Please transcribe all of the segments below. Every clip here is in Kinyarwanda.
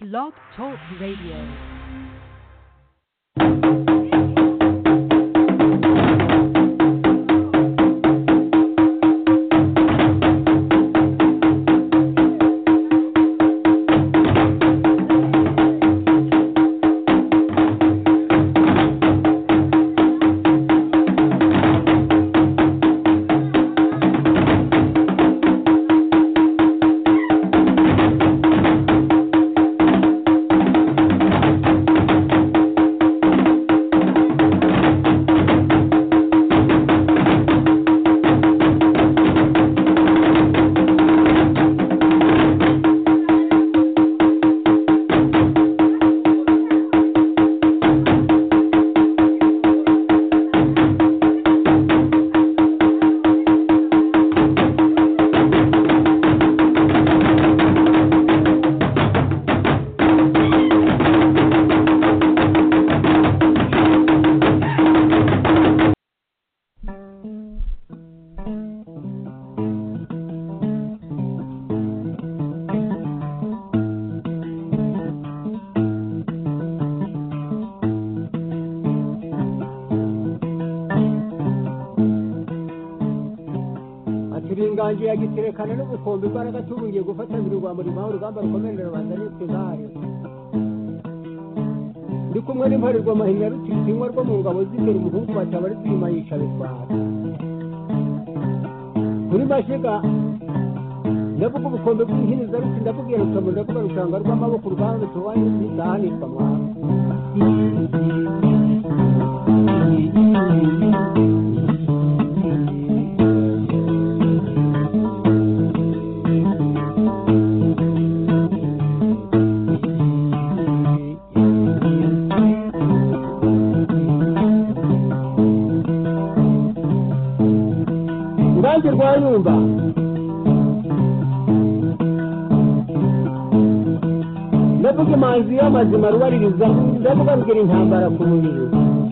Blog Talk Radio. ati binganji yagiterekana n'ubukombe imbaraga tubungiye gufatanira urwamba rubaho urugamba rukomerera rubanda n'utugare ndi kumwe n'imparerwa mahinya rutikinywa rwo mu ngabo z'imbere umuhungu bataba ari kwima yica bitwara kuri mashiga ndavuga ubukombe bw'inkiniza ruti ndakubwira rukabu ndavuga rushanga rw'amaboko urugamba rutubanye n'izahanishwa mwana urubanza rwa nyumba ndavuga imanzi y'amazima rubaririza ndavuga rugira intambara ku mubiri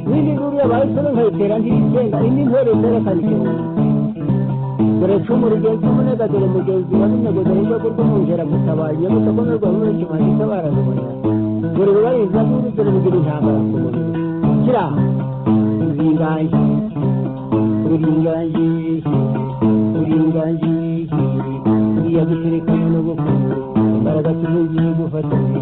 n'indi nkuru yabaye isoro nkayitera ntirigenga indi ntore ntore akarikera dore cumu rugenzi umunega dore mugenzi wa runyagoza n'urwego rw'umwungera gutabaye nyamutako n'urwego rw'umukimano itabara rubona dore rubaririza n'indi dore rugira intambara ku mubiri kira zingaye uringaniye uringaniye uriya guterekana n'ubukungu imbaraga tuvugiye gufatanya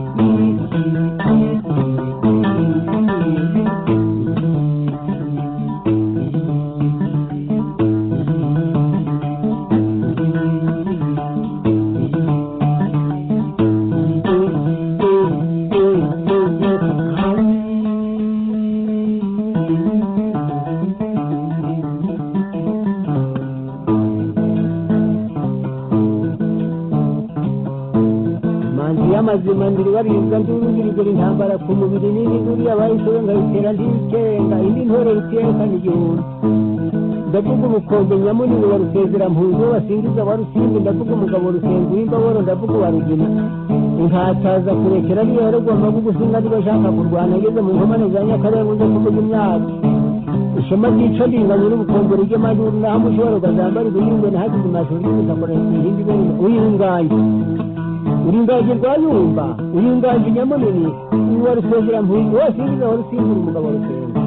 manzi y'amazima ndiribaribwa ndurugirigura intambara ku mubiri n'indi nduru yabayisoro nkayitera ndikenga indi ntore rutiyekana igihumbi ndavuga ubukombe nyamunini wa rusezera mpunzi wasingiza wa rusimbi ndavuga umugabo rusenzi w'imbaboro ndavuga uwa rugina inkataza kurekera ariyo yaragomba gugusinga niba ashaka kurwana ageze mu nkomane za nyakarenga uza kuvuga imyaka ishema ryica ringanya n'ubukombe ry'amajuru naho umushobora ukazambara ibihingwe nahageze amashuri y'ubutaka ihindi ibintu uyinganye uringaje rwayumba uringaje nyamunini uwa rusengera mpunzi wose yinjiza wa rusimbura umugabo rusengera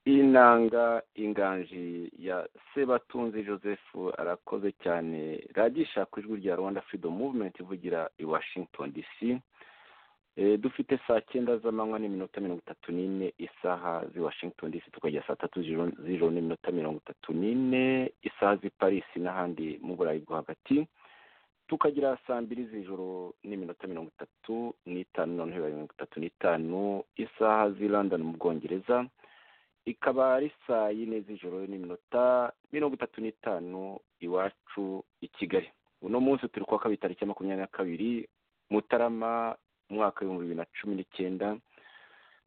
inanga inganji ya sebatunzi joseph arakoze cyane ragisha ku ijwi rya rwanda freedom movement ivugira i washington dc Eh, dufite saa cyenda z'amanywa n'iminota mirongo itatu n'ine isaha z'i washington dc tukajya saa tatu z'ijoro- z'ijoro n'iminota mirongo itatu n'ine isaha z'i paris n'ahandi mu burayi bwo hagati tukagira saa mbiri z'ijoro n'iminota mirongo itatu n'itanu noneho bibaye mirongo itatu n'itanu isaha z'i london mu bwongereza ikaba ari saa yine z'ijoro n'iminota mirongo itatu n'itanu iwacu i kigali uno munsi turi kuwa kabiri tariki ya makumyabiri na kabiri mutarama umwaka w'ibihumbi bibiri na cumi n'icyenda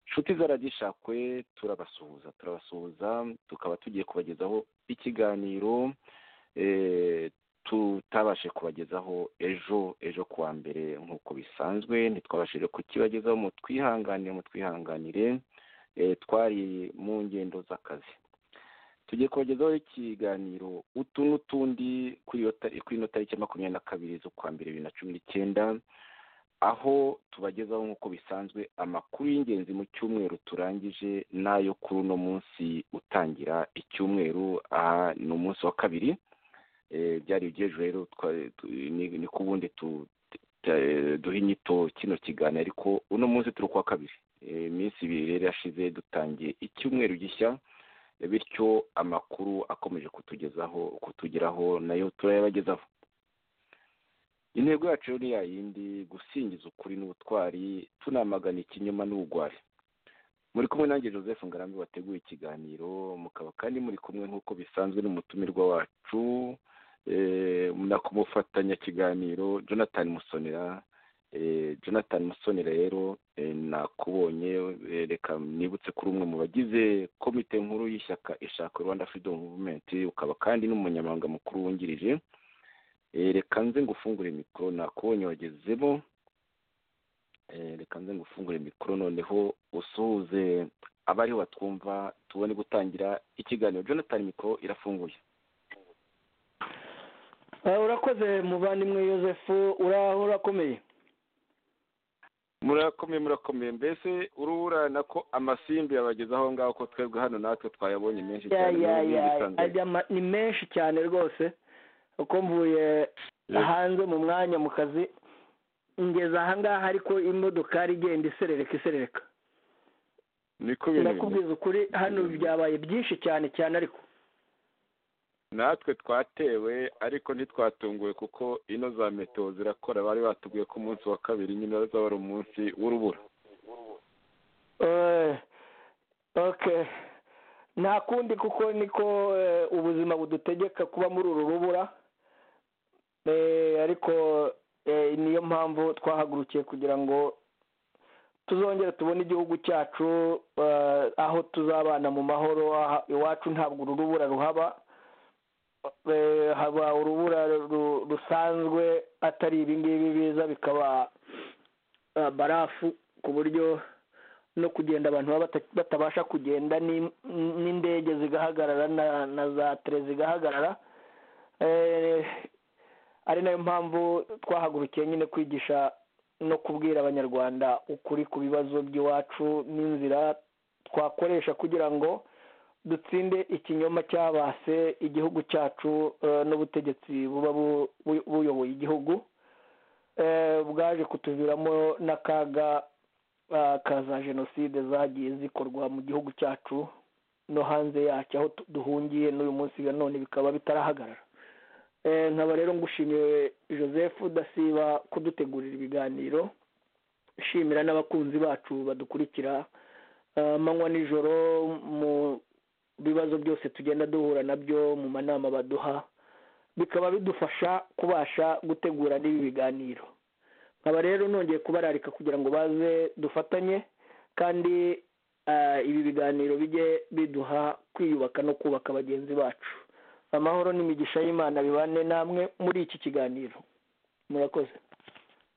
inshuti zaradishakwe turabasuhuza turabasuhuza tukaba tugiye kubagezaho ikiganiro eh, tutabashe kubagezaho ejo ejo kuwa mbere nk'uko bisanzwe ntitwabashije kukibagezaho mu twihanganire mu twihanganire eh, twari mu ngendo z'akazi tugiye kubagezaho ikiganiro utu n'utundi kuri iyo tari- kuri ino tariki ya makumyabiri na kabiri z'ukwa mbere bibiri na cumi n'icyenda aho tubagezaho nk'uko bisanzwe amakuru y'ingenzi mu cyumweru turangije n'ayo kuri uno munsi utangira icyumweru aha ni umunsi wa kabiri Eh, byari iby'ejo rero twa- tu- ni ni ku wundi tu- eh, duha inyito kino kiganiro ariko uno munsi turi kuwa kabiri Eh, iminsi ibiri rero irashize dutangiye icyumweru gishya Eh, bityo amakuru akomeje kutugezaho kutugeraho nayo turayabagezaho intego yacu rero ni ya yindi gusingiza ukuri n'ubutwari tunamagana ikinyoma n'ubugwari muri kumwe nanjye joseph ngarambe wateguye ikiganiro mukaba kandi muri kumwe nk'uko bisanzwe n'umutumirwa wacu eh, na ku mufatanyakiganiro jonathan musonera Eh, jonathan musonera rero eh, nakubonye eh, reka nibutse kuri umwe mu bagize komite nkuru y'ishyaka ishaka rwanda freedom movement ukaba kandi n'umunyamabanga mukuru wungirije Eh, reka nze ngufungure mikoro nakubonye wagezemo Eh, reka nze ngufungure mikoro noneho usuhuze abariho batwumva tubone gutangira ikiganiro jonathan mikoro irafunguye Eh, urakoze muvandimwe yosefu uraho urakomeye murakomeye murakomeye mbese ururana ko amasimbi yabagezaho aho ngaho ko twebwe hano natwe twayabonye menshi Ya, cyane ya, mu ya, bindi bisanzwe. ajya ama- ni menshi cyane rwose uko mvuye Yes. hanze mu mwanya mu kazi ngeze ahangaha ariko imodokari igenda iserereka iserereka niko ibintu bimeze ndakubwiza ukuri hano Mm. byabaye byinshi cyane cyane ariko natwe twatewe ariko ntitwatunguwe kuko ino za meteo zirakora bari batubwiye ko umunsi wa kabiri nyine azaba ari umunsi w'urubura Eh, okay nta kundi kuko niko eh, ubuzima budutegeka kuba muri uru rubura Eh, ariko eh, niyo mpamvu twahagurukiye kugira ngo tuzongere tubone igihugu cyacu eh, aho tuzabana mu mahoro aha iwacu ntabwo uru rubura ruhaba Eh, haba urubura ru- rusanzwe atari ibingibi biza bikaba eh, barafu ku buryo no kugenda abantu baba bata- batabasha kugenda ni- n'indege zigahagarara na, na za tere zigahagarara eh, ari nayo mpamvu twahagurukiye nyine kwigisha no kubwira abanyarwanda ukuri ku bibazo by'iwacu n'inzira twakoresha kugira ngo dutsinde ikinyoma cyabase igihugu cyacu eh, n'ubutegetsi buba bu- bu- buyoboye igihugu eh, bwaje kutuviramo n'akaga ah, ka za jenoside zagiye zikorwa mu gihugu cyacu no hanze yacyo aho tu- duhungiye n'uyu munsi na none bikaba bitarahagarara Eh, nkaba rero ngushimiye joseph udasiba kudutegurira ibiganiro nshimira n'abakunzi bacu badukurikira ah, amanywa nijoro mu bibazo byose tugenda duhura nabyo mu manama baduha bikaba bidufasha kubasha gutegura n'ibi biganiro nkaba rero nongeye kubararika kugira ngo baze dufatanye kandi ah, ibi biganiro bijye biduha kwiyubaka no kubaka bagenzi bacu amahoro n'imigisha y'imana bibane namwe muri iki kiganiro murakoze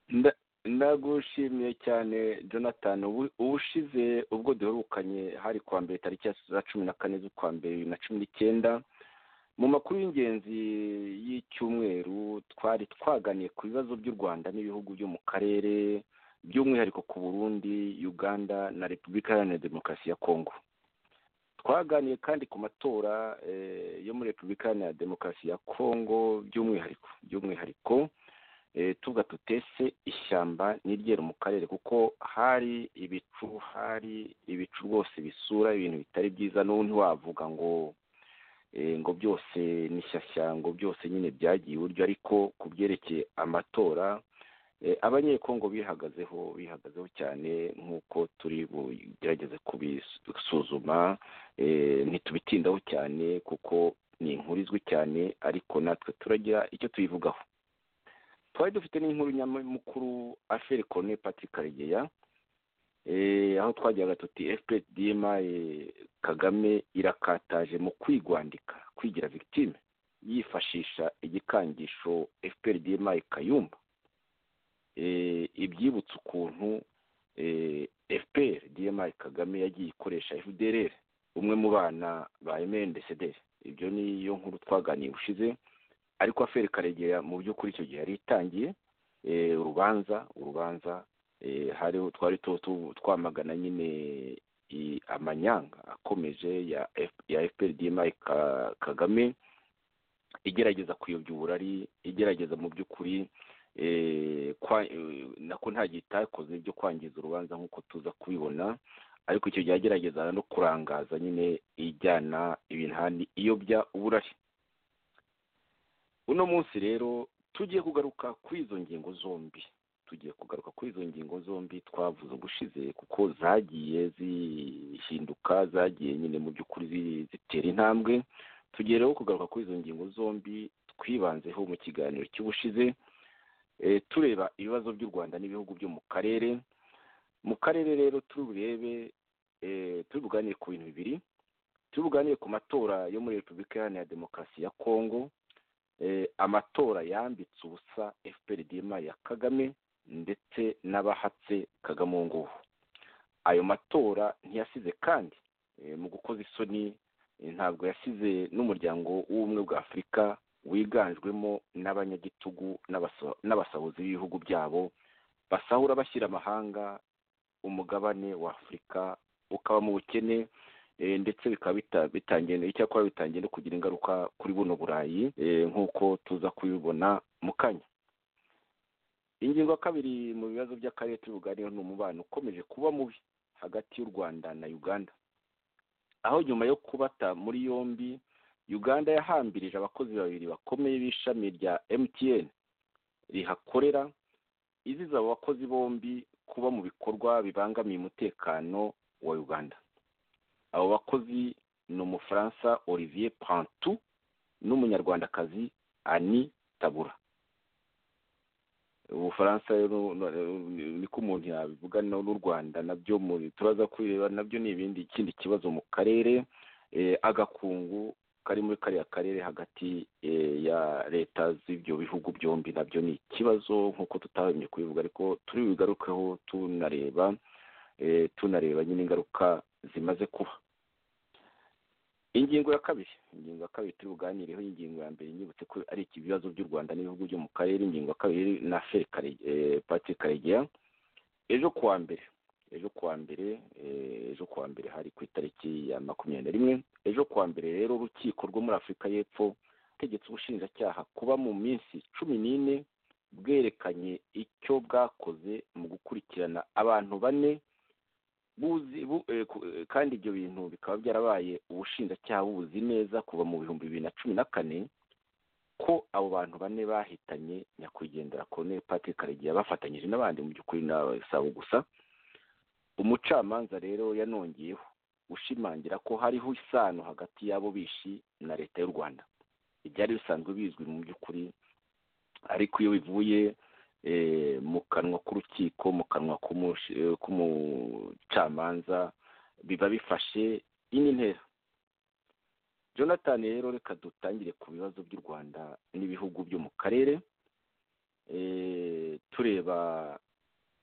Nda- ndagushimiye cyane jonathan ubu- ubushize ubwo duherukanye hari kuwa mbere tariki ya za cumi na kane z'ukwa mbere bibiri na cumi n'icyenda mu makuru y'ingenzi y'icyumweru twari twaganiye ku bibazo by'u rwanda n'ibihugu byo mu karere by'umwihariko ku burundi uganda na repubulika iharanira demokarasi ya kongo twaganiye kandi ku matora eh, yo muri repubulika iharanira demokarasi ya kongo by'umwihariko by'umwihariko eh, tuvuga tutese ishyamba n'iryera mu karere kuko hari ibicu hari ibicu rwose bisura ibintu bitari byiza n'ubu ntiwavuga ngo ngo byose ni shyashya ngo byose nyine byagiye iburyo ariko ku byerekeye amatora abanyekongo bihagazeho bihagazeho cyane nk'uko turi bugerageze kubisuzuma ntitubitindaho cyane kuko ni inkuru izwi cyane ariko natwe turagira icyo tuyivugaho twari dufite n'inkuru nyamukuru aferi kone patrick karegeya aho twagiraga tuti fpdm kagame irakataje mu kwigwandika kwigira victime yifashisha igikangisho fpdm kayumba ibyibutsa ukuntu fpr dmi kagame yagiye ikoresha fdr umwe mu bana ba mndcd ibyo niyo nkuru twaganiye ushize ariko aferi karegera mu by'ukuri icyo gihe yari itangiye urubanza urubanza hariho twari twamagana nyine amanyanga akomeje ya fpr dmi kagame igerageza kuyobya uburari igerageza mu by'ukuri nako nta gihe itakoze byo kwangiza urubanza nk'uko tuza kubibona ariko icyo gihe agerageza no kurangaza nyine ijyana ibintu iyobya uburari uno munsi rero tugiye kugaruka kuri izo ngingo zombi tugiye kugaruka kuri izo ngingo zombi twavuze ubushize kuko zagiye zihinduka zagiye nyine mu by'ukuri zitera intambwe tugiye rero kugaruka kuri izo ngingo zombi twibanzeho mu kiganiro cy'ubushize tureba ibibazo by'u rwanda n'ibihugu byo mu karere mu karere rero tururebe turi buganire ku bintu bibiri turi buganire ku matora yo muri repubulika iharanira demokarasi ya kongo amatora yambitse ubusa fpr dma ya kagame ndetse n'abahatse kagame uwo nguwo ayo matora ntiyasize kandi mu gukoza isoni ntabwo yasize n'umuryango w'ubumwe bwa afurika wiganjwemo n'abanyagitugu n'abasahuzi b'ibihugu byabo basahura bashyira amahanga umugabane wa afurika ukaba mu bukene ndetse bikaba bitangiye icyakora bitangiye no kugira ingaruka kuri buno burayi nk'uko tuza kubibona mu kanya ingingo ya kabiri mu bibazo by'akarere turi buganireho ni umubano ukomeje kuba mubi hagati y'u rwanda na uganda aho nyuma yo kubata muri yombi uganda yahambirije abakozi babiri bakomeye b'ishami rya mtn rihakorera iziza abo bakozi bombi kuba mu bikorwa bibangamiye umutekano wa uganda abo bakozi ni umufaransa olivier pantu n'umunyarwandakazi ani tabura ubufaransa niko umuntu yabivuga n'u rwanda nabyo turaza kubireba nabyo ni ibindi ikindi kibazo mu karere agakungu kari muri kariya karere hagati ya leta z'ibyo bihugu byombi nabyo ni ikibazo nk'uko tutahemye kubivuga ariko turi bubigarukeho tunareba tunareba nyine ingaruka zimaze kuba ingingo ya kabiri ingingo ya kabiri turi buganireho ingingo ya mbere nyibutse ko ari ibibazo by'u rwanda n'ibihugu byo mu karere ingingo ya kabiri na feri pati karegeya ejo kuwa mbere ejo kuwa mbere ejo kuwa mbere hari ku itariki ya makumyabiri na rimwe ejo kuwa mbere rero urukiko rwo muri afurika y'epfo tegetse ubushinjacyaha kuba mu minsi cumi n'ine bwerekanye icyo bwakoze mu gukurikirana abantu bane kandi ibyo bintu bikaba byarabaye ubushinjacyaha bubuzi neza kuva mu bihumbi bibiri na cumi na kane ko abo bantu bane bahitanye nyakwigendera Colonel Patrick Karegeya bafatanyije n'abandi mu by'ukuri n'abasabo gusa umucamanza rero yanongeyeho ushimangira ko hariho isano hagati y'abo bishi na leta y'u rwanda ibyari bisanzwe bizwi mu by'ukuri ariko iyo bivuye mu kanwa k'urukiko mu kanwa k'umucamanza biba bifashe indi ntera jonathan rero reka dutangire ku bibazo by'u rwanda n'ibihugu byo mu karere tureba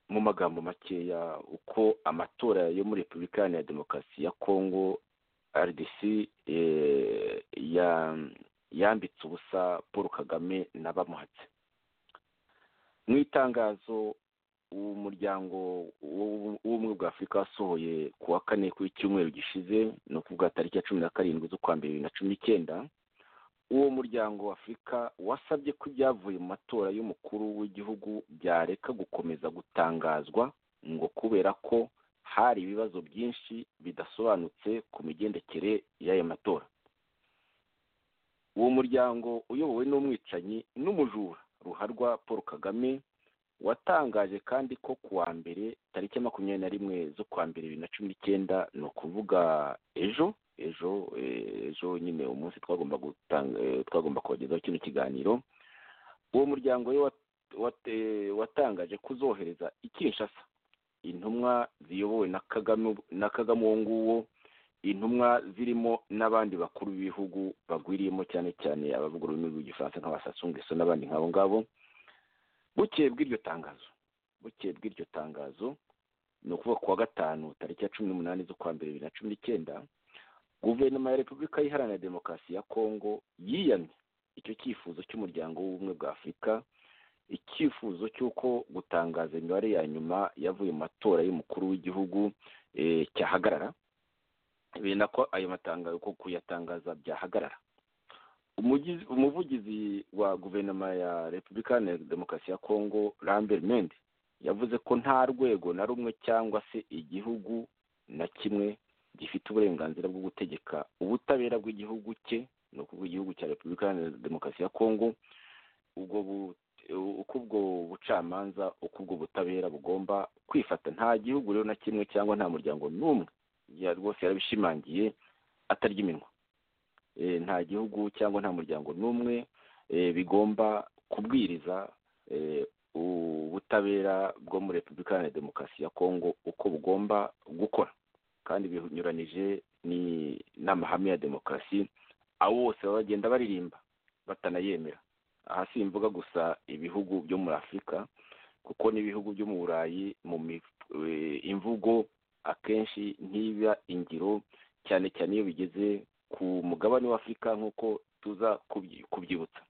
mu magambo makeya uko amatora yo muri repubulika iharanira demokarasi ya kongo rdc yambitse ubusa paul kagame n'abamuhatse mu itangazo umuryango w'ubumwe bwa afurika wasohoye ku wa kane ku icyumweru gishize ni ukuvuga tariki ya cumi na karindwi z'ukwa mbere bibiri na cumi n'icyenda uwo muryango wa afurika wasabye ko ibyavuye mu matora y'umukuru w'igihugu byareka gukomeza gutangazwa ngo kubera ko hari ibibazo byinshi bidasobanutse ku migendekere y'aya matora uwo muryango uyobowe n'umwicanyi n'umujura ruharwa paul kagame watangaje kandi ko ku wa mbere tariki makumyabiri na rimwe zo kuwa mbere bibiri na cumi n'icyenda ni ukuvuga ejo ejo ejo nyine umunsi twagomba gutanga twagomba kubagezaho kino kiganiro uwo muryango we watangaje kuzohereza i kinshasa intumwa ziyobowe na kagame na kagame uwo nguwo intumwa zirimo n'abandi bakuru b'ibihugu bagwiriyemo cyane cyane abavuga ururimi rw'igifaransa nk'abasasungeso n'abandi nk'abo ngabo bukeye bw'iryo tangazo bukeye bw'iryo tangazo ni ukuvuga ku wa gatanu tariki ya cumi n'umunani z'ukwa mbere bibiri na cumi n'icyenda guverinoma ya repubulika iharanira demokarasi ya kongo yiyamye icyo cyifuzo cy'umuryango w'ubumwe bwa afurika icyifuzo cy'uko gutangaza imibare ya nyuma yavuye mu matora y'umukuru w'igihugu cyahagarara benda ko ayo matangazo ko kuyatangaza byahagarara umuvugizi wa guverinoma ya repubulika iharanira demokarasi ya kongo lambert mende yavuze ko nta rwego na rumwe cyangwa se igihugu na kimwe gifite uburenganzira bwo gutegeka ubutabera bw'igihugu cye ni ukuvuga igihugu cya repubulika iharanira demokarasi ya kongo ubwo uko ubwo bucamanza uko ubwo butabera bugomba kwifata nta gihugu rero na kimwe cyangwa nta muryango n'umwe rwose yarabishimangiye atarya iminwa nta gihugu cyangwa nta muryango n'umwe bigomba kubwiriza ubutabera bwo muri repubulika iharanira demokarasi ya kongo uko bugomba gukora kandi binyuranije n'amahame ya demokarasi abo bose baba bagenda baririmba batanayemera aha si imvuga gusa ibihugu byo muri afurika kuko n'ibihugu byo mu burayi mu imvugo akenshi ntiba ingiro cyane cyane iyo bigeze ku mugabane w'afurika nk'uko tuza kubyibutsa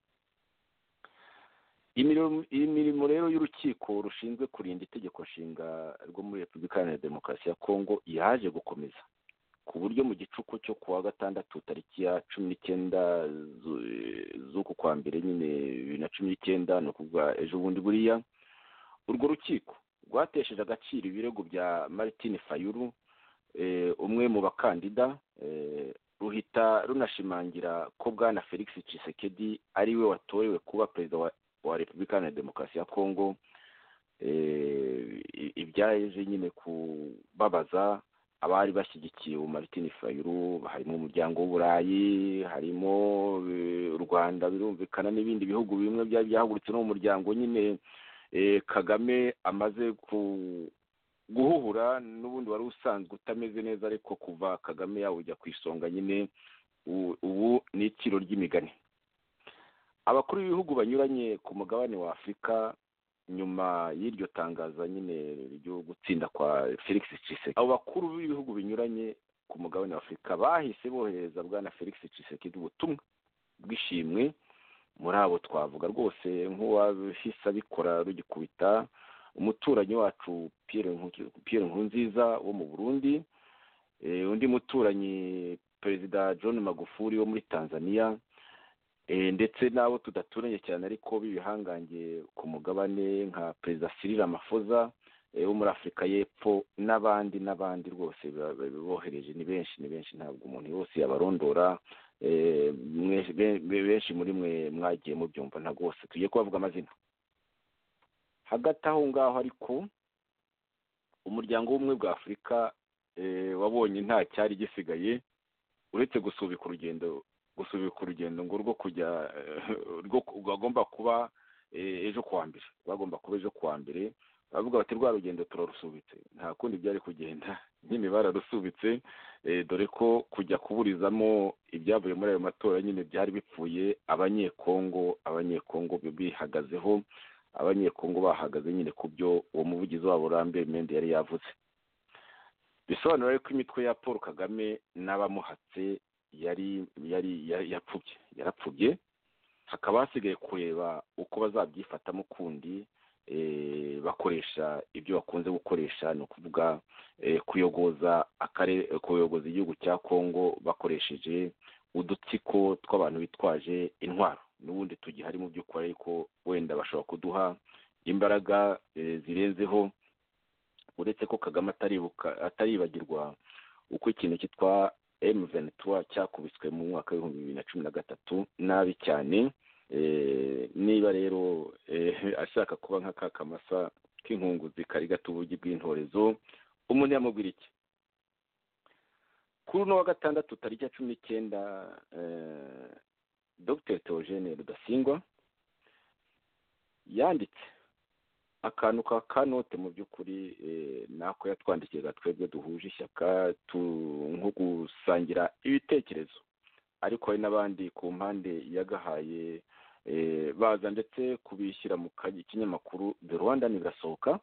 imirimo rero y'urukiko rushinzwe kurinda itegeko nshinga rwo muri repubulika iharanira demokarasi ya kongo yaje gukomeza ku buryo mu gicuku cyo ku wa gatandatu tariki ya cumi n'icyenda z'uku kwa mbere nyine bibiri na cumi n'icyenda ni ukuvuga ejo bundi buriya urwo rukiko rwatesheje agaciro ibirego bya martin fayuru umwe mu bakandida ruhita runashimangira ko bwana felix cisekedi ari we watorewe kuba perezida wa repubulika iharanira demokarasi ya kongo ibyaje nyine kubabaza abari bashyigikiye ubu martin fayuru harimo umuryango w'uburayi harimo u rwanda birumvikana n'ibindi bihugu bimwe byari byahagurutse no mu muryango nyine kagame amaze guhuhura n'ubundi wari usanzwe utameze neza ariko kuva kagame yawujya ku isonga nyine ubu ni itiro ry'imigani abakuru b'ibihugu banyuranye ku mugabane wa afurika nyuma y'iryo tangaza nyine ryo gutsinda kwa felix Tshisekedi abo bakuru b'ibihugu binyuranye ku mugabane wa afurika bahise bohereza bwana felix Tshisekedi ubutumwa bw'ishimwe muri abo twavuga rwose nk'uwahise abikora rugikubita umuturanyi wacu Pierre nkunziza wo mu burundi undi muturanyi perezida john magufuri wo muri tanzania ndetse n'abo tudaturanye cyane ariko b'ibihangange ku mugabane nka perezida Cyril Ramaphosa wo muri afurika y'epfo n'abandi n'abandi rwose bohereje ni benshi ni benshi ntabwo umuntu wese yabarondora benshi muri mwe mwagiye mubyumva ntabwo bose tugiye kubavuga amazina hagati aho ngaho ariko umuryango w'ubumwe bwa afurika wabonye nta cyari gisigaye uretse gusubika urugendo gusubika urugendo ngo rwo kujya rwagomba kuba ejo kuwa mbere rwagomba kuba ejo kuwa mbere baravuga bati rwa rugendo turarusubitse nta kundi byari kugenda nyine bararusubitse dore ko kujya kuburizamo ibyavuye muri ayo matora nyine byari bipfuye abanyekongo abanyekongo bihagazeho abanyekongo bahagaze nyine ku byo uwo muvugizi wabo rambe mende yari yavuze bisobanura ko imitwe ya paul kagame n'abamuhatse yari yari yapfubye yarapfubye hakaba hasigaye kureba uko bazabyifatamo kundi bakoresha ibyo bakunze gukoresha ni ukuvuga kuyogoza akarere kuyogoza igihugu cya kongo bakoresheje udutsiko tw'abantu bitwaje intwaro n'ubundi tugihari mu by'ukuri ariko wenda bashobora kuduha imbaraga zirenzeho uretse ko kagame ataribagirwa uko ikintu cyitwa emuventura cyakubiswe mu mwaka w'ibihumbi bibiri na cumi na gatatu nabi cyane niba rero ashaka kuba nka ka kamasa k'inkunguzi kari gato ubugi bw'intorezo umuntu yamubwira iki kuri uno wa gatandatu tariki cumi n'icyenda dogiteri teogene rudasingwa yanditse akantu ka kanote mu by'ukuri nako yatwandikiraga twebwe duhuje ishyaka nko gusangira ibitekerezo ariko hari n'abandi ku mpande yagahaye baza ndetse kubishyira mu kinyamakuru de rwanda birasohoka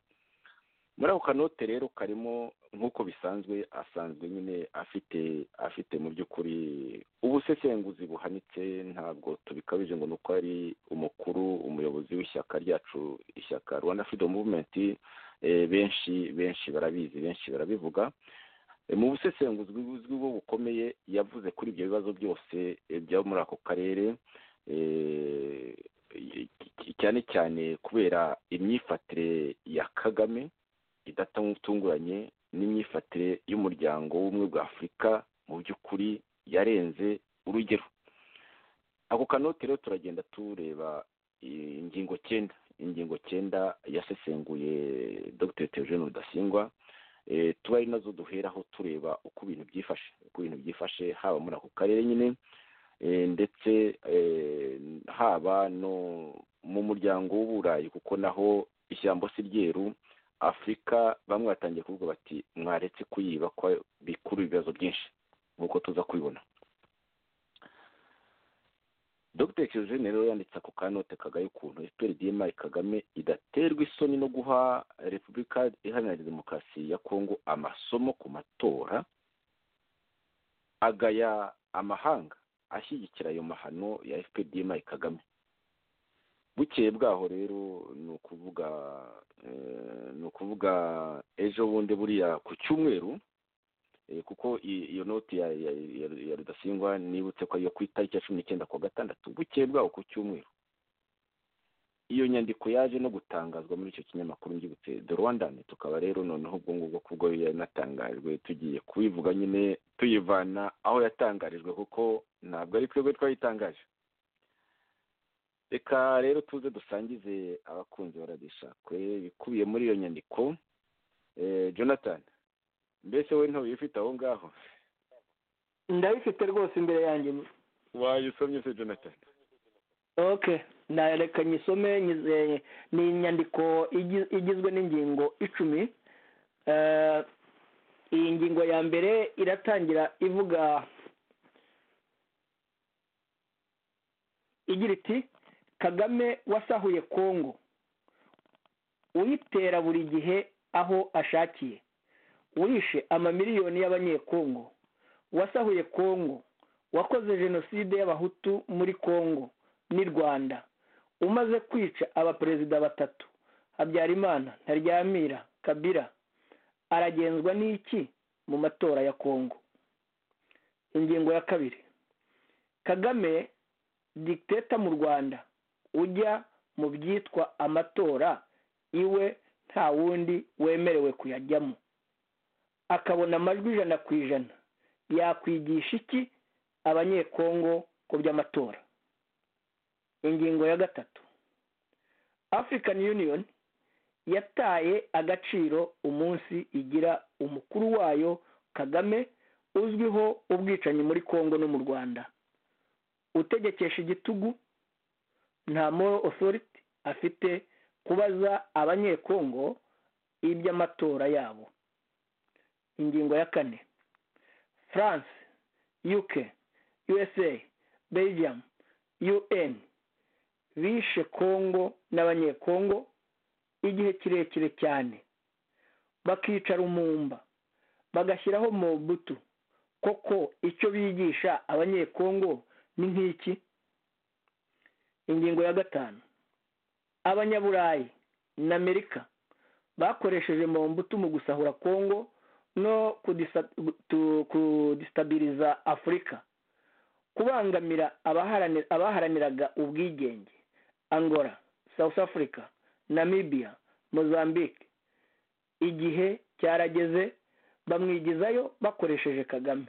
muri ako kanote rero karimo nk'uko bisanzwe asanzwe nyine afite afite mu by'ukuri ubusesenguzi buhanitse ntabwo tubikabije ngo ni uko ari umukuru umuyobozi w'ishyaka ryacu ishyaka rwanda freedom movement benshi benshi barabizi benshi barabivuga mu busesenguzi buzwi bwo bukomeye yavuze kuri ibyo bibazo byose byaba muri ako karere cyane cyane kubera imyifatire ya kagame idatunguranye n'imyifatire y'umuryango w'ubumwe bwa afurika mu by'ukuri yarenze urugero ako kanote rero turagenda tureba ingingo cyenda ingingo cyenda yasesenguye dr teogene rudasingwa tuba ari nazo duheraho tureba uko ibintu byifashe uko ibintu byifashe haba muri ako karere nyine ndetse haba no mu muryango w'uburayi kuko naho ishyamba si ryeru afurika bamwe batangiye kuvuga bati mwaretse kuyiba ko bikuru ibibazo byinshi nk'uko tuza kubibona dr kirujene rero yanditse ako kanote kagaye ukuntu fprdma kagame idaterwa isoni no guha repubulika iharanira demokarasi ya kongo amasomo ku matora agaya amahanga ashyigikira ayo mahano ya fprdma kagame bukeye bwaho rero ni ukuvuga ni ukuvuga ejo bundi buriya ku cyumweru kuko iyo noti ya rudasingwa nibutse ko ariyo ku itariki ya cumi n'icyenda kuwa gatandatu bukeye bwaho ku cyumweru iyo nyandiko yaje no gutangazwa muri icyo kinyamakuru ngibutse de rwanda tukaba rero noneho ubwo ngubwo kubwo yanatangajwe tugiye kuyivuga nyine tuyivana aho yatangarijwe kuko ntabwo ari twebwe twayitangaje reka rero tuze dusangize abakunzi baradishakwe bikubiye muri iyo nyandiko jonathan mbese we ntubifite aho ngaho ndabifite rwose imbere yanjye wayisomye se jonathan oke reka nyisome ni inyandiko igizwe n'ingingo icumi iyi ngingo ya mbere iratangira ivuga igira iti kagame wasahuye kongo uyitera buri gihe aho ashakiye wishe amamiliyoni y'abanyekongo wasahuye kongo wakoze jenoside y'abahutu muri kongo n'i rwanda umaze kwica abaperezida batatu habyarimana ntaryamira kabira aragenzwa n'iki mu matora ya kongo ingingo ya kabiri kagame digiteta mu rwanda ujya mu byitwa amatora iwe nta wundi wemerewe kuyajyamo akabona amajwi ijana ku ijana yakwigisha iki abanyekongo ku by'amatora ingingo ya gatatu african union yataye agaciro umunsi igira umukuru wayo kagame uzwiho ubwicanyi muri kongo no mu rwanda utegekesha igitugu nta moral authority afite kubaza abanyekongo iby'amatora yabo ingingo ya kane france uk usa belgium un bishe kongo n'abanyekongo igihe kirekire cyane bakicara umumba bagashyiraho mobutu koko icyo bigisha abanyekongo ni nk'iki ingingo ya gatanu abanyaburayi na amerika bakoresheje mu mbuto mu gusahura kongo no kudisitabiliza afurika kubangamira abaharaniraga ubwigenge angola south africa namibia mozambique igihe cyarageze bamwigizayo bakoresheje kagame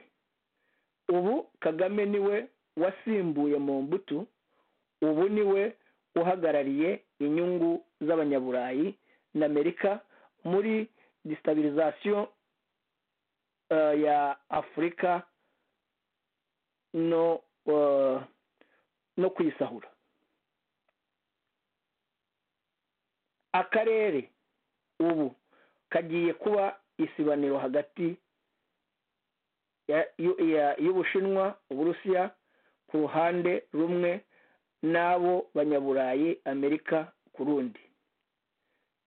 ubu kagame niwe wasimbuye mu mbuto ubu niwe uhagarariye inyungu z'abanyaburayi na amerika muri disitabilizasiyo ya afurika no no kuyisahura akarere ubu kagiye kuba isibaniro hagati y'ubushinwa uburusiya ku ruhande rumwe n'abo banyaburayi amerika ku rundi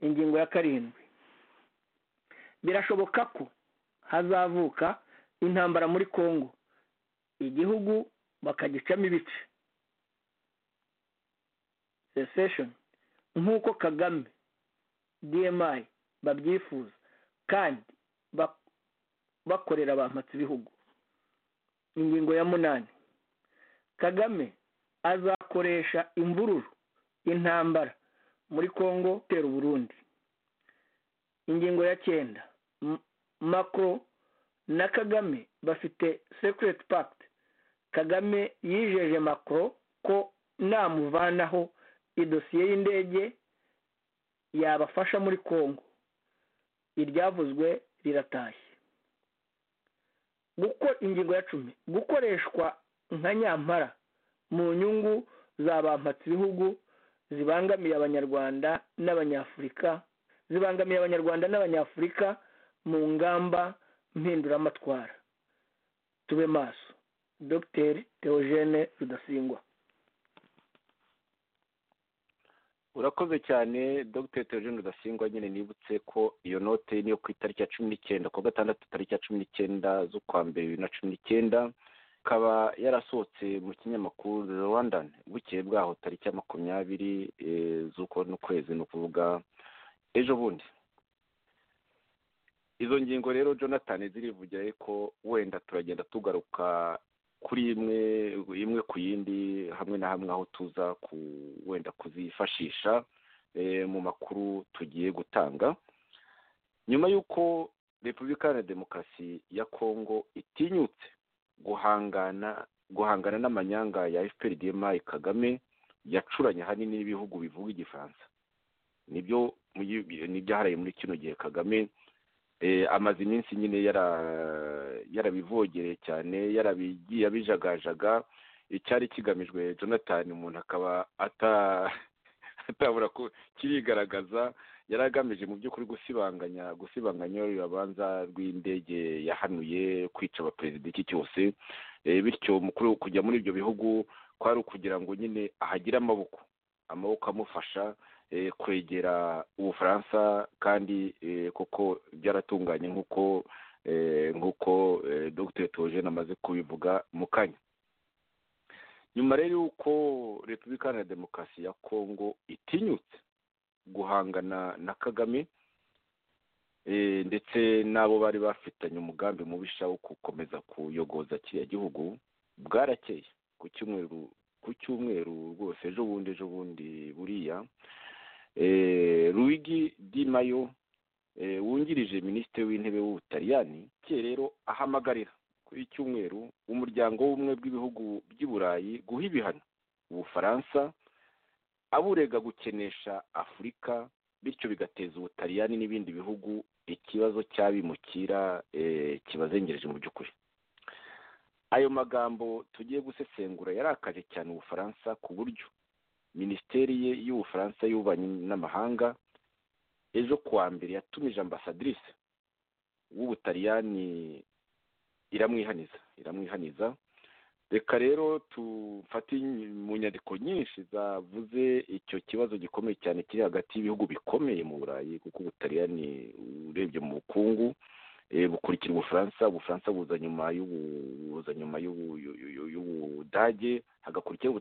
ingingo ya karindwi birashoboka ko hazavuka intambara muri congo igihugu bakagicamo ibice secession nk'uko kagame dmi babyifuza kandi bakorera abampatsi ibihugu ingingo ya munani kagame azakoresha imvururu intambara muri congo itera uburundi ingingo ya cyenda makro na kagame bafite secret pact kagame yijeje makro ko namuvanaho idosiye y'indege yabafasha muri congo iryavuzwe riratashye ingingo ya cumi gukoreshwa nka nyampara mu nyungu za bampatse ibihugu zibangamiye abanyarwanda n'abanyafurika zibangamiye abanyarwanda n'abanyafurika mu ngamba mpinduramatwara tube maso dr theogene rudasingwa urakoze cyane dr theogene rudasingwa nyine nibutse ko iyo note niyo ku itariki ya cumi n'icyenda kuwa gatandatu tariki ya cumi n'icyenda z'ukwa mbere bibiri na cumi n'icyenda ikaba yarasohotse mu kinyamakuru rwandan bukeye bwaho tariki ya makumyabiri z'uko n'ukwezi ni ukuvuga ejo bundi izo ngingo rero jonathan zirivugira ko wenda turagenda tugaruka kuri imwe imwe ku yindi hamwe na hamwe aho tuza ku wenda kuzifashisha mu makuru tugiye gutanga nyuma y'uko repubulika ya demokarasi ya kongo itinyutse guhangana guhangana n'amanyanga ya fpr dmi kagame yacuranye ahanini n'ibihugu bivuga igifaransa nibyo n'ibyaharaye muri kino gihe kagame amaze iminsi nyine yarabivogereye cyane yarabigiye abijagajaga icyari kigamijwe jonathan umuntu akaba atabura ko kirigaragaza yari agamije mu by'ukuri gusibanganya gusibanganya urubanza rw'indege yahanuye kwica abaperezida iki cyose bityo kujya muri ibyo bihugu kwari ukugira ngo nyine ahagire amaboko amaboko amufasha kwegera ubufaransa kandi koko byaratunganye nk'uko nk'uko dr togene amaze kubivuga mu kanya nyuma rero y'uko repubulika ya demokarasi ya kongo itinyutse guhangana na kagame ndetse n'abo bari bafitanye umugambi mubisha wo gukomeza kuyogoza kiriya gihugu bwarakeye ku cyumweru ku cyumweru rwose ejo bundi ejo bundi buriya ruwigi di mayo wungirije minisitiri w'intebe w'ubutaliyani cye rero ahamagarira kuri cyumweru umuryango w'ubumwe bw'ibihugu by'i burayi guha ibihano ubufaransa aburega gukenesha afurika bityo bigateza ubutaliyani n'ibindi bihugu ikibazo cy'abimukira kibazengereje mu by'ukuri ayo magambo tugiye gusesengura yarakaje cyane ubufaransa ku buryo minisiteri ye y'ubufaransa y'ububanyi n'amahanga ejo kuwa mbere yatumije ambasadrise w'ubutaliyani iramwihaniza iramwihaniza reka rero tufate mu nyandiko nyinshi zavuze icyo kibazo gikomeye cyane kiri hagati y'ibihugu bikomeye mu burayi kuko ubutaliyani urebye mu bukungu bukurikira ubufaransa ubufaransa buza nyuma buza nyuma y'ubudage hagakurikira